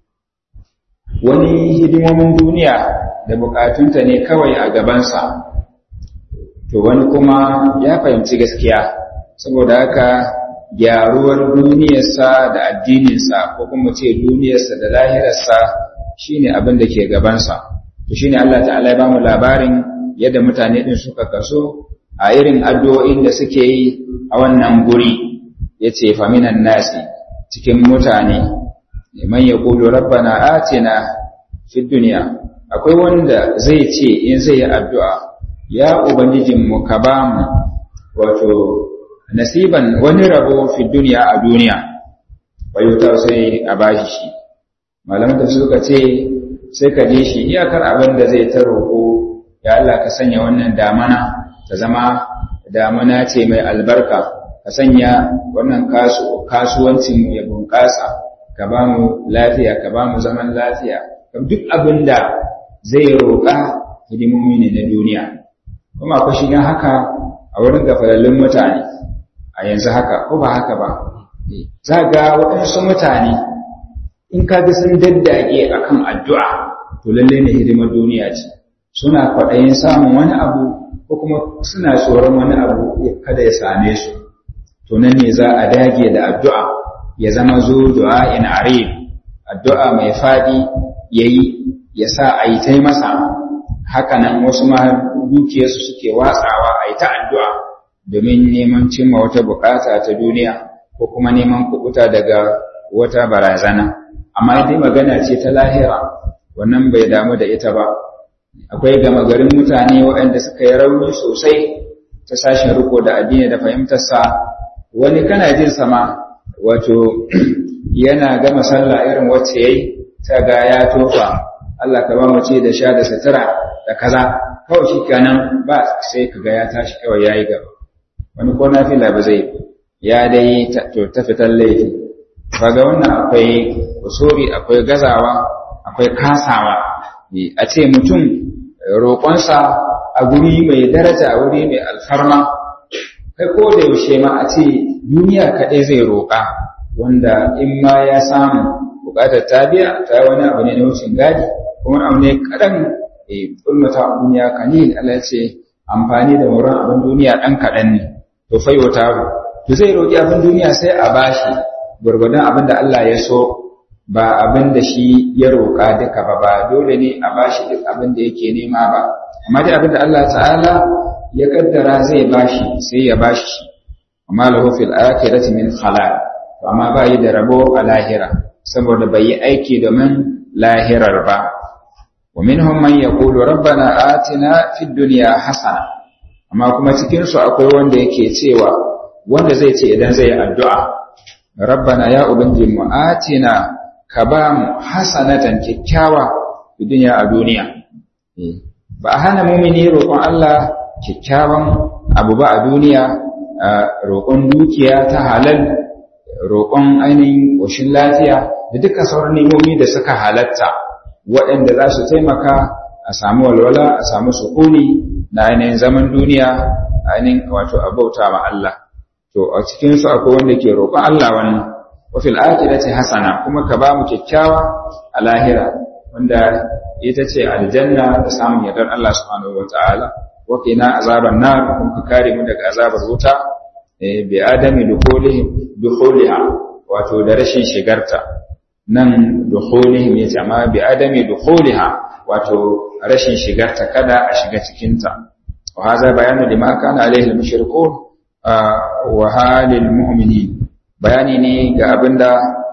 wani hidimomin duniya da bukatunta ne kawai a gabansa to wani kuma ya fahimci gaskiya saboda haka gyaruwar duniyarsa da addininsa ko kuma ce duniyarsa da lahirarsa shine abin da ke gabansa to shine Allah ta'ala ya bamu labarin yadda mutane din suka kaso a irin addu'o'in da suke yi a wannan guri yace faminan nasi cikin mutane man yaqulu rabbana atina fid dunya akwai wanda zai ce in zai yi addu'a ya ubangijinmu ka bamu wato nasiban wani rabo fi duniya a duniya bayyuta sai a bashi shi malaman da suka ce sai ka je shi iyakar abin da zai ta roƙo ya Allah ka sanya wannan damana ta zama damana ce mai albarka ka sanya wannan kasuwancin ya bunƙasa ka ba mu lafiya ka ba mu zaman lafiya duk abin da zai roƙa hidimomi ne na duniya kuma akwai shiga haka a wurin gafalallun mutane a yanzu haka ko ba haka ba za ga waɗansu mutane in ka ga sun daddage akan addu'a to lalle ne hidimar duniya ce suna kwaɗayin samun wani abu ko kuma suna tsoron wani abu kada ya same su to nan ne za a dage da addu'a ya zama zo du'a in arif addu'a mai faɗi yayi ya sa a yi ta masa haka nan wasu ma dukiyarsu suke watsawa a yi ta addu'a domin neman cimma wata bukata ta duniya ko kuma neman kubuta daga wata barazana amma dai magana ce ta lahira wannan bai damu da ita ba akwai gama garin mutane waɗanda suka yi rauni sosai ta sashen riko da addini da fahimtarsa wani kana jin sama wato yana gama sallah irin wacce yayi ta ga ya tofa Allah ka ba mu ce da sha da sutura da kaza kawai shi kenan ba sai kaga ya tashi kawai yayi gaba wani ko nafila ba zai ya dai to ta fitar laifi kaga wannan akwai kusuri akwai gazawa akwai kasawa a ce mutum roƙonsa a guri mai daraja a wuri mai alfarma kai ko da yaushe ma a ce duniya kaɗai zai roƙa wanda in ma ya samu buƙatar ta biya ta wani abu ne na wucin gadi kuma abu ne kaɗan ulmata duniya kalil Allah ce amfani da wurin abin duniya ɗan kaɗan ne to faiwa ta to zai roƙi abin duniya sai a bashi gwargwadon abin da Allah ya so ba abin da shi ya roƙa duka ba ba dole ne a bashi duk abin da yake nema ba amma dai abin da Allah ta'ala ya kaddara zai bashi sai ya bashi shi amma lahu fil akhirati min khalaq to amma ba yi da rabo a lahira saboda bai yi aiki domin lahirar ba wa minhum man yaqulu rabbana atina fid dunya hasana amma kuma cikin su akwai wanda yake cewa wanda zai ce idan zai yi addu'a rabbana ya ubangiji mu atina ka ba mu hasanatan kyakkyawa duniya a duniya ba a hana mumini roƙon Allah kyakkyawan abu ba a duniya roƙon dukiya ta halal roƙon ainihin ƙoshin lafiya da duka sauran nemomi da suka halatta waɗanda za su taimaka a samu walwala a samu sukuni na ainihin zaman duniya ainihin wato abauta ma Allah to a cikinsu akwai wanda ke roƙon Allah wannan wafil akhirati hasana kuma ka ba mu kyakkyawa a lahira wanda ita ce aljanna da samun yardar Allah subhanahu wataala wa qina azaban nar kuma ka kare mu daga azabar wuta bi adami dukhulihim dukhuliha wato da rashin shigarta nan dukhulihim yace amma bi adami dukhuliha wato rashin shigarta kada a shiga cikin ta wa hadha bayanu lima kana alaihi al-mushrikun wa halil mu'minin bayani ne ga abinda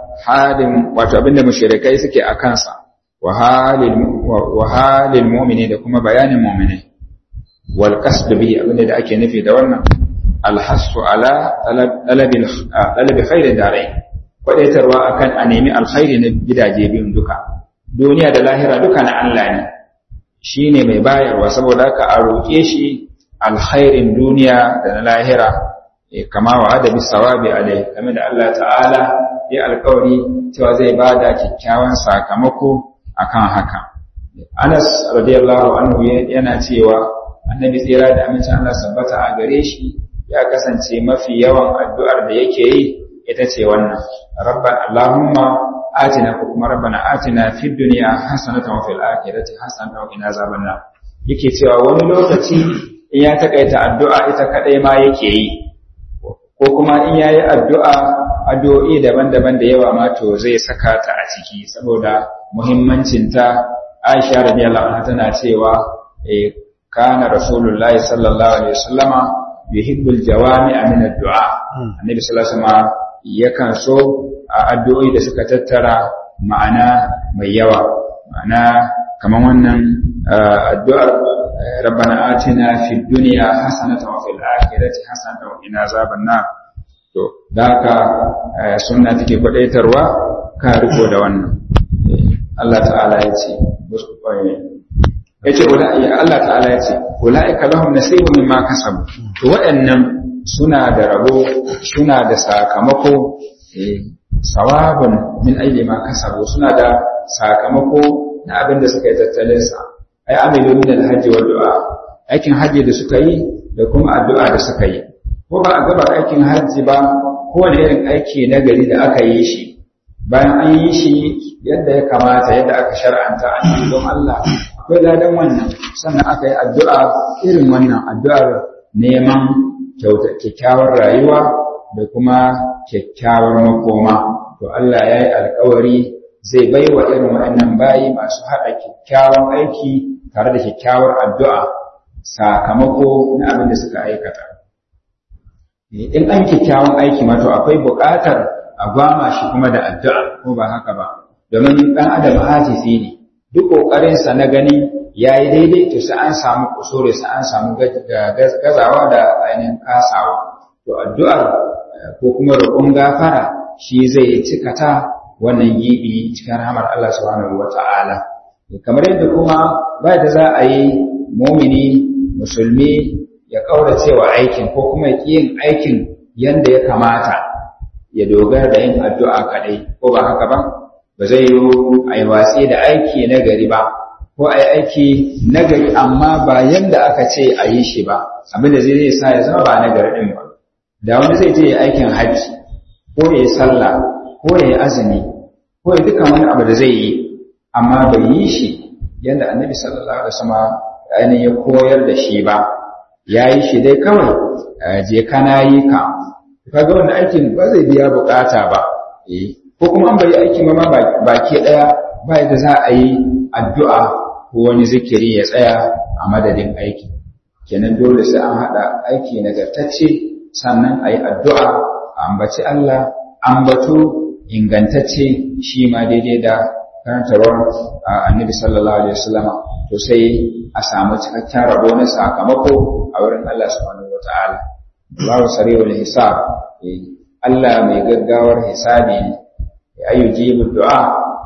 halin wato abinda mushrikai suke a kansa wa halil wa halil mu'mini da kuma bayanin mu'mini wal qasd bi abinda da ake nufi da wannan alhasu ala talabi talabi khairin darai kwadaitarwa akan a nemi alkhairi na gidaje biyun duka duniya da lahira duka na Allah ne shine mai bayarwa saboda haka a roƙe shi alkhairin duniya da na lahira kama wa adabi sawabi alai game da Allah ta'ala ya alkawari cewa zai bada kyakkyawan sakamako akan haka Anas radiyallahu anhu yana cewa annabi tsira da amincin Allah sabbata a gare shi ya kasance mafi yawan addu'ar da yake yi ita ce wannan rabban Allahumma atina ko kuma rabbana atina fid dunya hasanatan wa fil akhirati hasanatan wa qina azaban nar yake cewa wani lokaci in ya takaita addu'a ita kadai ma yake yi ko kuma in yayi addu'a addu'o'i daban-daban da yawa ma to zai saka ta a ciki saboda muhimmancinta Aisha radiyallahu anha tana cewa eh kana rasulullahi sallallahu alaihi wasallama yuhibbul jawami'a min ad-du'a annabi sallallahu alaihi wasallama yakan so a addu'o'i da suka tattara ma'ana mai yawa ma'ana kaman wannan addu'ar rabbana atina fid dunya hasanatan wa fil akhirati hasanatan wa qina azaban nar to da haka sunna take kwadaitarwa ka riko da wannan Allah ta'ala ya ce yace Allah ta'ala ya ce ulaika lahum nasibun mimma kasabu to waɗannan suna da rabo suna da sakamako sawabun min ayi ma kasabu suna da sakamako na abin da suka yi tattalin sa ai amilu min alhaji wa du'a aikin haji da suka yi da kuma addu'a da suka yi ko ba a gaba aikin haji ba kowane irin aiki na gari da aka yi shi bayan an yi shi yadda ya kamata yadda aka shar'anta an yi don Allah akwai ladan wannan sannan aka yi addu'a irin wannan addu'ar neman kyakkyawar rayuwa da kuma kyakkyawar makoma to Allah ya yi alkawari zai bai wa irin waɗannan bayi masu haɗa kyakkyawan aiki tare da kyakkyawar addu'a sakamako na abin da suka aikata in an kyakkyawan aiki ma to akwai buƙatar a gwama shi kuma da addu'a ko ba haka ba domin ɗan adam ajizi ne duk ƙoƙarinsa na ganin ya yi daidai to sai an samu kusure sai an samu gazawa da ainihin kasawa to addu'ar ko kuma roƙon gafara shi zai cikata wannan gibi cikin rahamar Allah subhanahu wata'ala kamar yadda kuma ba da za a yi mumini musulmi ya ƙaurace wa aikin ko kuma ya yin aikin yanda ya kamata ya dogara da yin addu'a kaɗai ko ba haka ba ba zai yi a yi watsi da aiki na gari ba ko a yi aiki na gari amma ba yanda aka ce a yi shi ba abinda zai sa ya zama ba na gari ɗin ba da wani zai je aikin hajji ko ya yi sallah ko ya yi azumi ko ya dukkan wani abu da zai yi amma bai yi shi yadda annabi sallallahu alaihi wasallam ainihin ya koyar da shi ba ya yi shi dai kawai je kana yi ka kaga wannan aikin ba zai biya bukata ba ko kuma an bai aikin ma baki daya ba yadda za a yi addu'a ko wani zikiri ya tsaya a madadin aiki kenan dole sai an haɗa aiki nagartacce sannan a yi addu'a a ambaci Allah ambato ingantacce shi ma daidai da karantarwar annabi sallallahu alaihi wasallam to sai a samu cikakken rabo na sakamako a wurin Allah subhanahu wataala Allahu sari'ul hisab Allah mai gaggawar hisabi ne ayyujibu du'a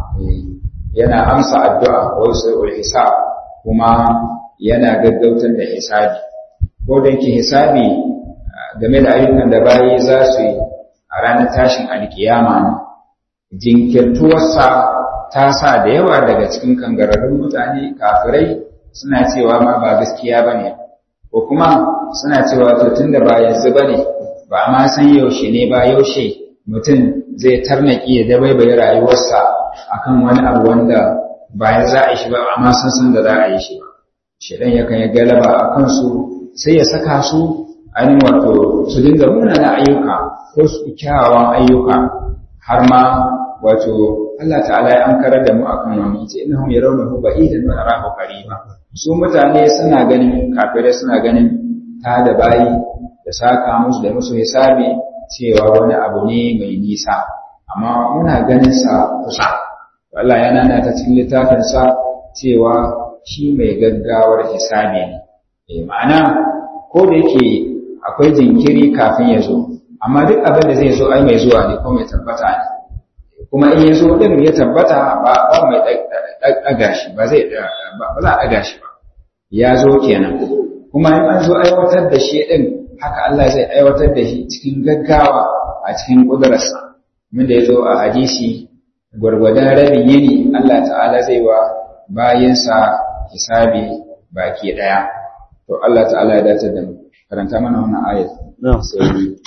yana amsa addu'a wa sari'ul hisab kuma yana gaggautar da hisabi ko da yake hisabi game da ayyukan da bayi za su yi a ranar tashin alkiyama ne jinkirtuwarsa ta sa da yawa daga cikin kangararrun mutane kafirai suna cewa ma ba gaskiya ba ne ko kuma suna cewa to tun da ba yanzu ba ne ba ma san yaushe ne ba yaushe mutum zai tarnaki ya dabaibaye rayuwarsa akan wani abu wanda bayan za a yi shi ba amma sun san da za a yi shi ba shidan yakan ya galaba a kansu sai ya saka su ainihin wato su dinga munana ayyuka ko su kyawawan ayyuka har ma wato Allah ta'ala ya amkarar da mu akan wannan yace innahum yarawnahu ba'idan wa narahu qariba su mutane suna ganin kafirai suna ganin ta da bayi da saka musu da musu hisabi cewa wani abu ne mai nisa amma muna ganin sa kusa Allah ya nana ta cikin littafin sa cewa shi mai gaggawar hisabi ne eh ma'ana ko da yake akwai jinkiri kafin ya zo amma duk abin da zai zo ai mai zuwa ne ko mai tabbata ne kuma in ya zo din ya tabbata ba ba mai daga shi ba zai ba za a daga shi ba ya zo kenan kuma in an zo aiwatar da shi din haka Allah zai aiwatar da shi cikin gaggawa a cikin kudurarsa mun da ya zo a hadisi gwargwadon rabin yini Allah ta'ala zai wa bayansa hisabi baki daya to Allah ta'ala ya dace da mu karanta mana wannan ayat sai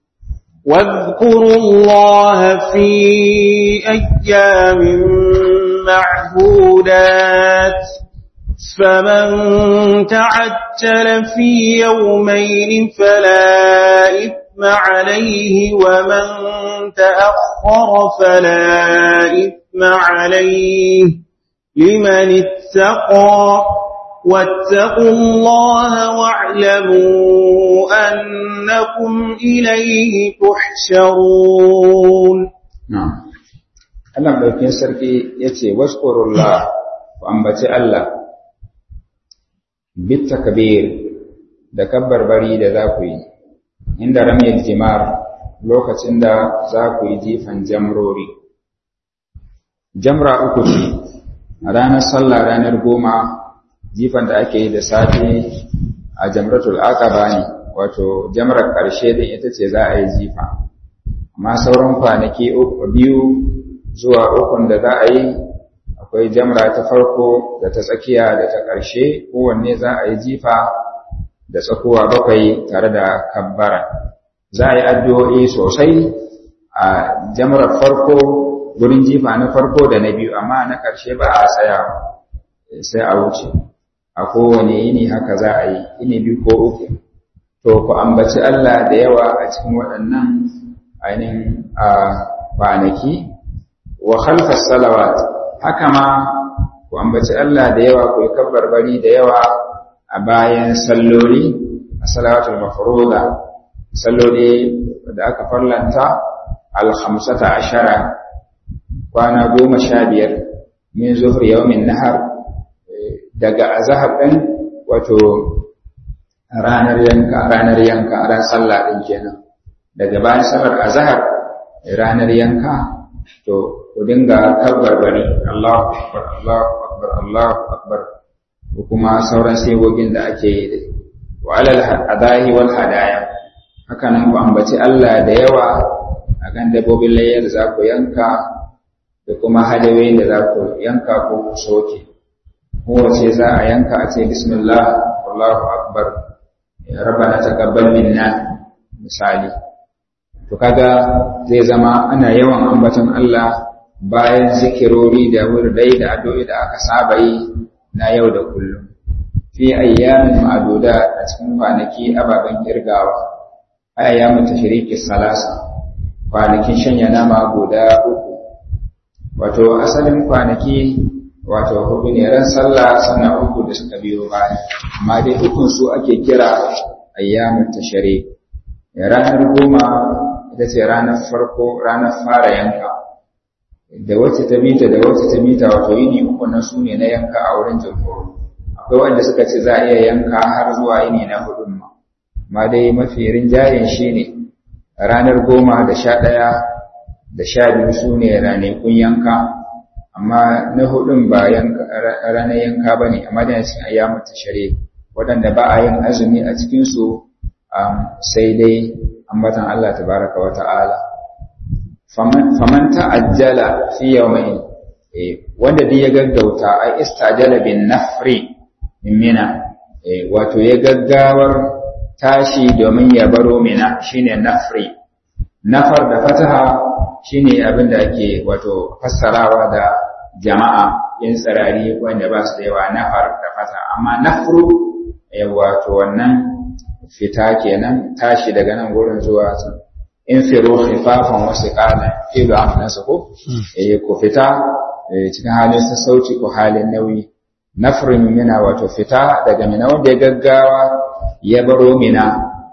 واذكروا الله في أيام معهودات فمن تعجل في يومين فلا إثم عليه ومن تأخر فلا إثم عليه لمن اتقى واتقوا الله واعلموا أنكم إليه تحشرون na'am Allah ɗaukin sarki ya ce, Wasƙurullah, ku ambaci Allah, bitta kabir da kabbarbari da za ku yi, inda ramyar jimar lokacin da za ku yi jifan jamrori. Jamra uku ce, a ranar sallah ranar goma, jifan da ake yi da safe a jamratul aqaba ne, wato jamrar ƙarshe din ita ce za a yi jifa. Amma sauran kwanaki biyu zuwa ukun da za a yi akwai jamra ta farko da ta tsakiya da ta ƙarshe kowanne za a yi jifa da tsakowa bakwai tare da kabbara za a yi addu'o'i sosai a jamrar farko gurin jifa na farko da na biyu amma na ƙarshe ba a tsaya sai a wuce a kowane yini haka za a yi yini biyu ko uku to ku ambaci Allah da yawa a cikin waɗannan ainihin a kwanaki wa khalfas salawat haka ma ku ambaci Allah da yawa ku yi kabbarbari da yawa a bayan salloli a salawatul mafruda salloli da aka farlanta al-khamsata ashara kwana goma sha biyar min zuhur yawmin nahar daga azhar din wato ranar yanka ranar yanka ran sallah din kenan daga bayan sallar azhar ranar yanka to ku dinga kabbarbari Allahu akbar Allahu akbar Allahu akbar ko kuma sauran sigogin da ake yi wa alal hadahi wal hadaya haka nan ku ambaci Allah da yawa akan dabbobin layyar za ku yanka da kuma hadayoyin da za ku yanka ko ku soke kowace za a yanka a ce bismillah Allahu akbar rabbana taqabbal minna misali to kaga zai zama ana yawan ambaton Allah bayan zikirori da wurdai da addu'o'i da aka saba yi na yau da kullum fi ayyamin ma'duda a cikin kwanaki ababen kirgawa ayyamin tashriki salasa kwanakin shanya nama guda uku wato asalin kwanaki wato hudu ne ran sallah sannan uku da suka biyo baya amma dai ukun su ake kira ayyamin tashrik ranar goma ita ce ranar farko ranar fara yanka da wacce ta mita da wacce ta mita wato yini uku na su ne na yanka a wurin jamhuri akwai wanda suka ce za a iya yanka har zuwa yini na hudun ma amma dai mafi rinjayen shi ne ranar goma da sha ɗaya da sha biyu su ne ranakun yanka amma na hudun ba ranar yanka ba ne amma da cikin ayyamu ta shari waɗanda ba a yin azumi a cikinsu sai dai ambatan Allah tabaraka wa ta'ala faman ta'ajjala fi yawmayn wanda dai ya gaggauta ai istajala bin nafri min mina wato ya gaggawar tashi domin ya baro mina shine nafri nafar da fataha shine abin da ake wato fassarawa da jama'a yin tsirari wanda ba su da yawa nafar da fataha amma nafru wato wannan fita kenan tashi daga nan gurin zuwa can in firu khifafan wasu qala ilu amnasa ko eh ko fita cikin halin sassauci ko halin nauyi nafrin mina wato fita daga mina wanda ya gaggawa ya baro mina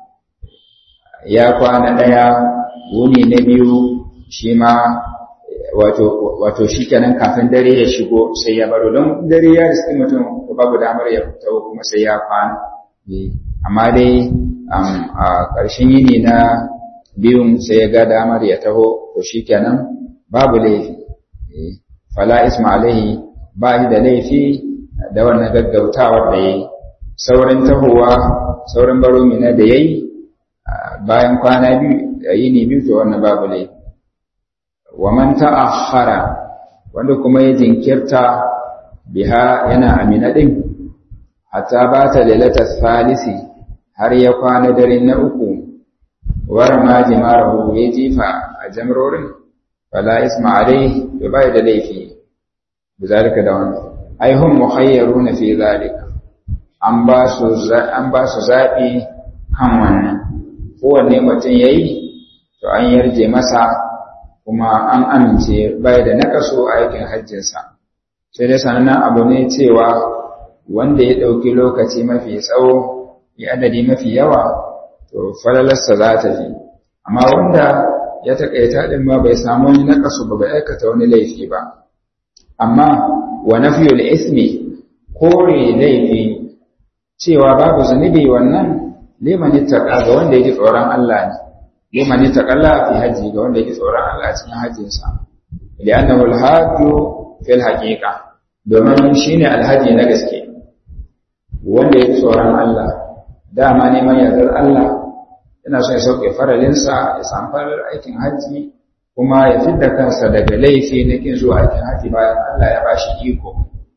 ya kwana daya wuni na biyu shi ma wato wato shikenan kafin dare ya shigo sai ya baro don dare ya riski mutum ko babu damar ya fita kuma sai ya kwana amma dai a ƙarshen yini na biyun sai ya ga damar ya taho to shikenan babu laifi fala isma alaihi ba da laifi da wannan gaggautawar da yayi saurin tahowa saurin baro mina da yayi bayan kwana biyu yini biyu to wannan babu laifi wa man ta'akhkhara wanda kuma ya jinkirta biha yana amina din hatta ba ta lalata salisi har ya kwana dare na uku war ma jimarahu ya jifa a jamrorin fala isma alai ya bai da laifi bizalika da wannan ai hum mukhayyaruna fi zalika an ba su an ba su zabi kan wannan kowanne mutum ya yi to an yarje masa kuma an amince bai da nakaso a aikin hajjinsa sai dai sanannen abu ne cewa wanda ya ɗauki lokaci mafi tsawo ya adadi mafi yawa to falalarsa za ta fi amma wanda ya taƙaita ɗin ma bai samu wani nakasu ba bai aikata wani laifi ba amma wa nafiyul ismi kore laifi cewa babu zunubi wannan liman ittaqa ga wanda yake tsoron Allah ne liman ittaqalla fi haji ga wanda yake tsoron Allah cikin hajjinsa li'annahu al-hajju fil haqiqa domin shine alhaji na gaske wanda yake tsoron Allah dama neman yardar Allah yana so ya sauke faralinsa ya samu farar aikin haji kuma ya fidda kansa daga laifi na kin zuwa aikin haji bayan Allah ya bashi iko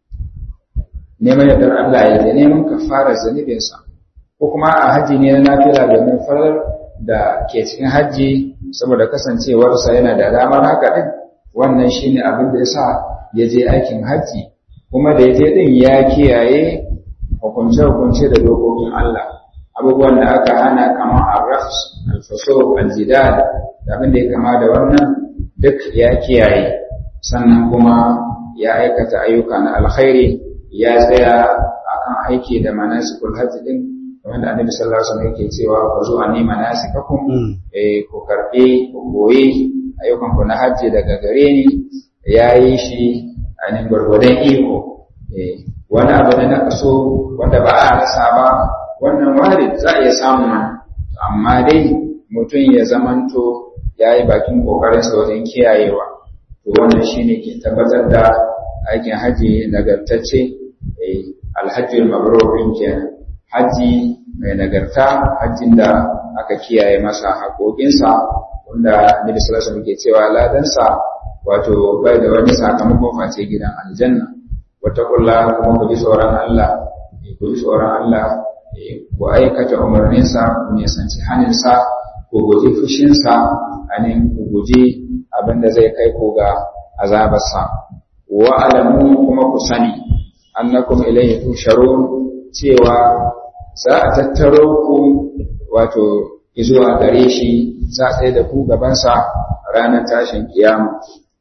neman yardar Allah ya yi neman kafarar zunubinsa ko kuma a haji ne na nafila domin farar da ke cikin haji saboda kasancewarsa yana da damar haka din wannan shine abin da yasa ya je aikin haji kuma da ya je din ya kiyaye hukunce-hukunce da dokokin Allah abubuwan da aka hana kamar arrafs alfaso aljidal da abin da ya kama da wannan duk ya kiyaye sannan kuma ya aikata ayyuka na alkhairi ya tsaya akan aiki da manasikul hajji din wanda annabi sallallahu alaihi wasallam yake cewa ku zo a nema nasikakum eh ku karbe ku koyi ayyukan ku na hajji daga gare ni yayi shi a nan gwargwadon iko eh wani abu da na kaso wanda ba a rasa ba wannan wari za a iya samu amma dai mutum ya zamanto ya yi bakin kokarinsa wajen kiyayewa to wannan shine ke tabbatar da aikin haji nagartacce alhajjul mabrurin kenan haji mai nagarta hajjin da aka kiyaye masa haƙoƙinsa wanda Nabi sallallahu alaihi wasallam ke cewa ladansa wato bai da wani sakamakon face gidan aljanna wata kulla kuma ku ji tsoron Allah ku ji tsoron Allah ku aikata umarninsa ku nisanci haninsa ku guji fushinsa anin ku guji abin da zai kai ku ga azabarsa wa alamu kuma ku sani annakum ilayhi tusharun cewa za a tattaro ku wato zuwa gare shi za a tsaye da ku gabansa ranar tashin kiyama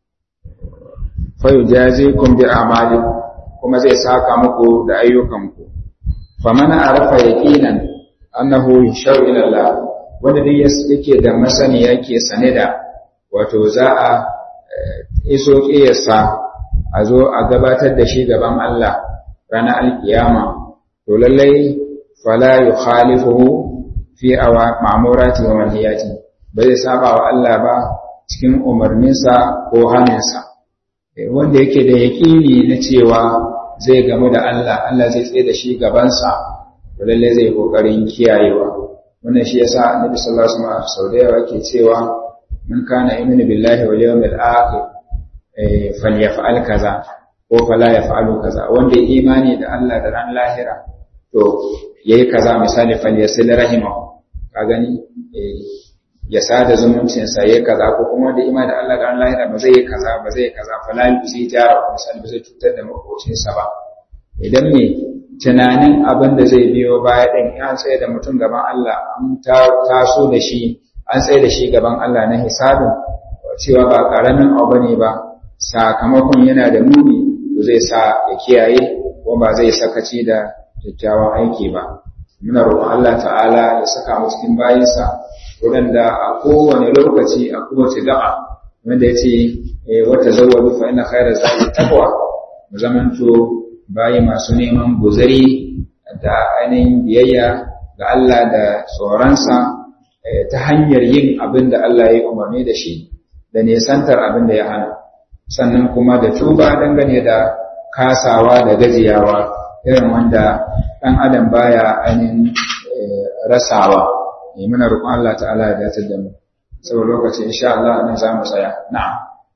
fayu jazikum bi amali kuma zai saka muku da ayyukanku faman arafa yaqinan annahu yashau ila Allah wanda dai yake da masani yake sane da wato za a iso kiyasa a zo a gabatar da shi gaban Allah ranar alkiyama to lallai fala yukhalifuhu fi awa ma'murati wa manhiyati ba zai saba wa Allah ba cikin umarninsa ko haninsa wanda yake da yaƙini na cewa zai gamu da Allah Allah zai tsaye da shi gabansa to lalle zai kokarin kiyayewa wannan shi yasa Annabi sallallahu alaihi wasallam sau da yawa yake cewa man kana yu'minu billahi wal yawmil akhir falyaf'al kaza ko fala yaf'alu kaza wanda ya imani da Allah da ran lahira to yayi kaza misali falyasil rahimahu ka gani ya sada zumuncin sa yayi kaza ko kuma da imani da Allah da ran lahira ba zai yi kaza ba zai yi kaza fala yusi jara misali ba zai cutar da makocin sa ba idan me tunanin abin da zai biyo baya din ya tsaye da mutum gaban Allah an taso da shi an tsaye da shi gaban Allah na hisabin cewa ba karamin abu ne ba sakamakon yana da muni to zai sa ya kiyaye ko ba zai sakaci da kyakkyawan aiki ba muna roƙon Allah ta'ala ya saka mu cikin bayinsa waɗanda a kowane lokaci a kowace gaba wanda ya ce wata zawwadu fa ina khairar zaki taqwa mu zamanto bayi masu neman guzari da ainihin biyayya ga Allah da tsoronsa ta hanyar yin abin da Allah ya yi umarni da shi da nesantar abin da ya hana sannan kuma da tuba dangane da kasawa da gajiyawa irin wanda ɗan adam baya ainihin rasawa ne muna roƙon Allah ta'ala ya datar da mu saboda lokaci insha Allah nan za mu tsaya na'am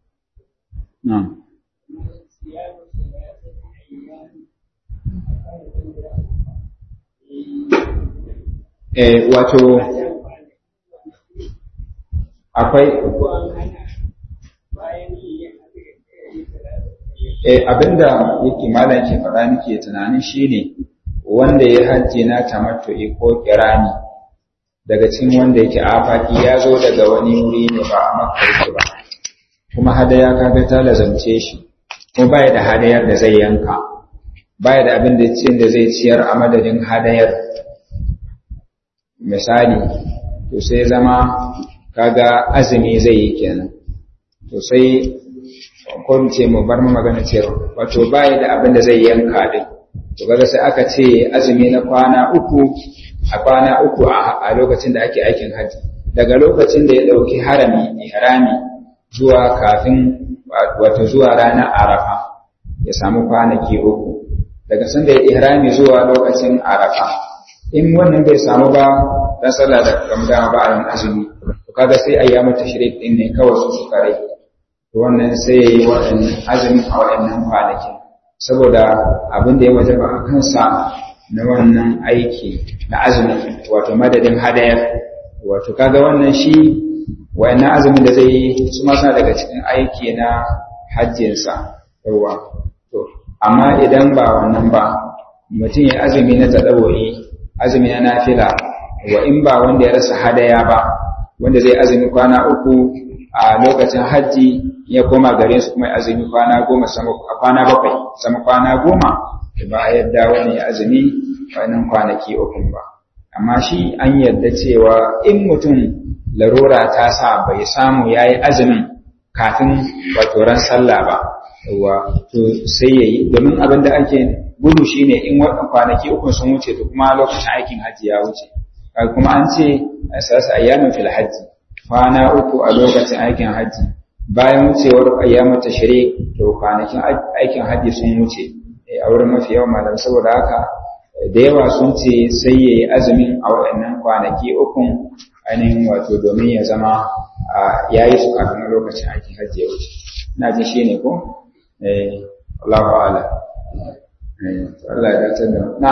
na'am eh wato akwai eh abinda yake malam ke faɗa nake tunanin shine wanda ya hajji na tamattu'i ko kirani daga cikin wanda yake afaki ya zo daga wani wuri ne ba a makka ba kuma hadaya kaga ta lazance shi kuma baya da hadayar da zai yanka baya da abin da cin da zai ciyar a madadin hadayar misali to sai zama kaga azumi zai yi kenan to sai ko ce mu bar mu magana cewa wato baya da abin da zai yanka din to kaga sai aka ce azumi na kwana uku a kwana uku a lokacin da ake aikin haji daga lokacin da ya dauki harami ihrami zuwa kafin wato zuwa ranar arafa ya samu kwanaki uku daga sanda ya ihrami zuwa lokacin arafa in wannan bai samu ba dan sallah da kamda ba a yin azumi to kaga sai ayyamu tashrik din ne kawai su suka rai to wannan sai yayi waɗannan azumin a waɗannan kwanaki saboda abin da ya wajaba a kansa na wannan aiki na azumin wato madadin hadayar wato kaga wannan shi wayannan azumin da zai yi su ma suna daga cikin aiki na hajjinsa yawa to amma idan ba wannan ba mutum ya azumi na tadawoyi azumi na nafila wa in ba wanda ya rasa hadaya ba wanda zai azumi kwana uku a lokacin hajji ya koma gare su kuma azumi kwana goma sama kwana bakwai sama kwana goma ba a yadda wani azumi wannan kwanaki uku ba amma shi an yadda cewa in mutum larura ta sa bai samu ya yi azumin kafin wato ran sallah ba yawa to sai ya yi domin abin da ake gudu shine in waɗannan kwanaki uku sun wuce to kuma lokacin aikin hajji ya wuce kuma an ce sasa ayyamin fil hajji kwana uku a lokacin aikin hajji bayan wucewar ayyamin tashrik to kwanakin aikin hajji sun wuce a wurin mafi yawan malam saboda haka da yawa sun ce sai ya yi azumin a waɗannan kwanaki ukun ainihin wato domin ya zama ya yi su kafin lokacin aikin hajji ya wuce ina ji shi ne ko Allahu ala Allah ya dace da na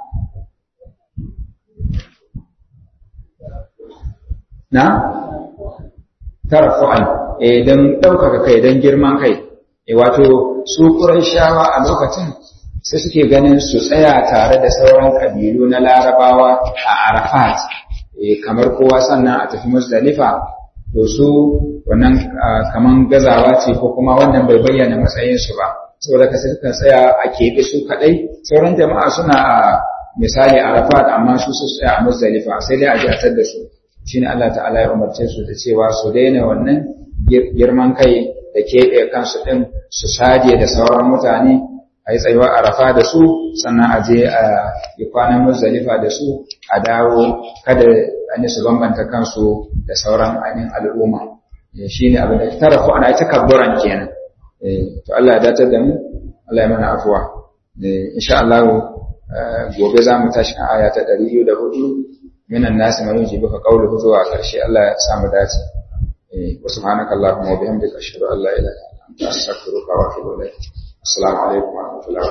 na tarafu'an eh dan ɗaukaka kai dan girman kai eh wato su shawa a lokacin sai suke ganin su tsaya tare da sauran kabilu na larabawa a arafat kamar kowa sannan a tafi musdalifa to su wannan kaman gazawa ce ko kuma wannan bai bayyana matsayinsu ba saboda ka suka tsaya a keɓe su kaɗai sauran jama'a suna a misali arafat amma su su tsaya a musdalifa sai dai a ji a da su shine Allah ta'ala ya umarce su da cewa su daina wannan girman kai da keɓe kansu ɗin su saje da sauran mutane a yi tsayuwa a rafa da su sannan a je a yi kwanan muzdalifa da su a dawo kada an su bambanta kansu da sauran ainihin al'umma shi ne abin da ta rafu ana ta kabburan kenan to Allah ya datar da mu Allah ya mana afuwa insha Allah gobe za mu tashi kan aya ta ɗari biyu da hudu minan nasi man yujibu ka qawluhu zuwa ƙarshe Allah ya samu dace wa subhanaka allahumma wa bihamdika ashhadu an la ilaha illa anta astaghfiruka wa atubu ilayk assalamu alaikum wa rahmatullahi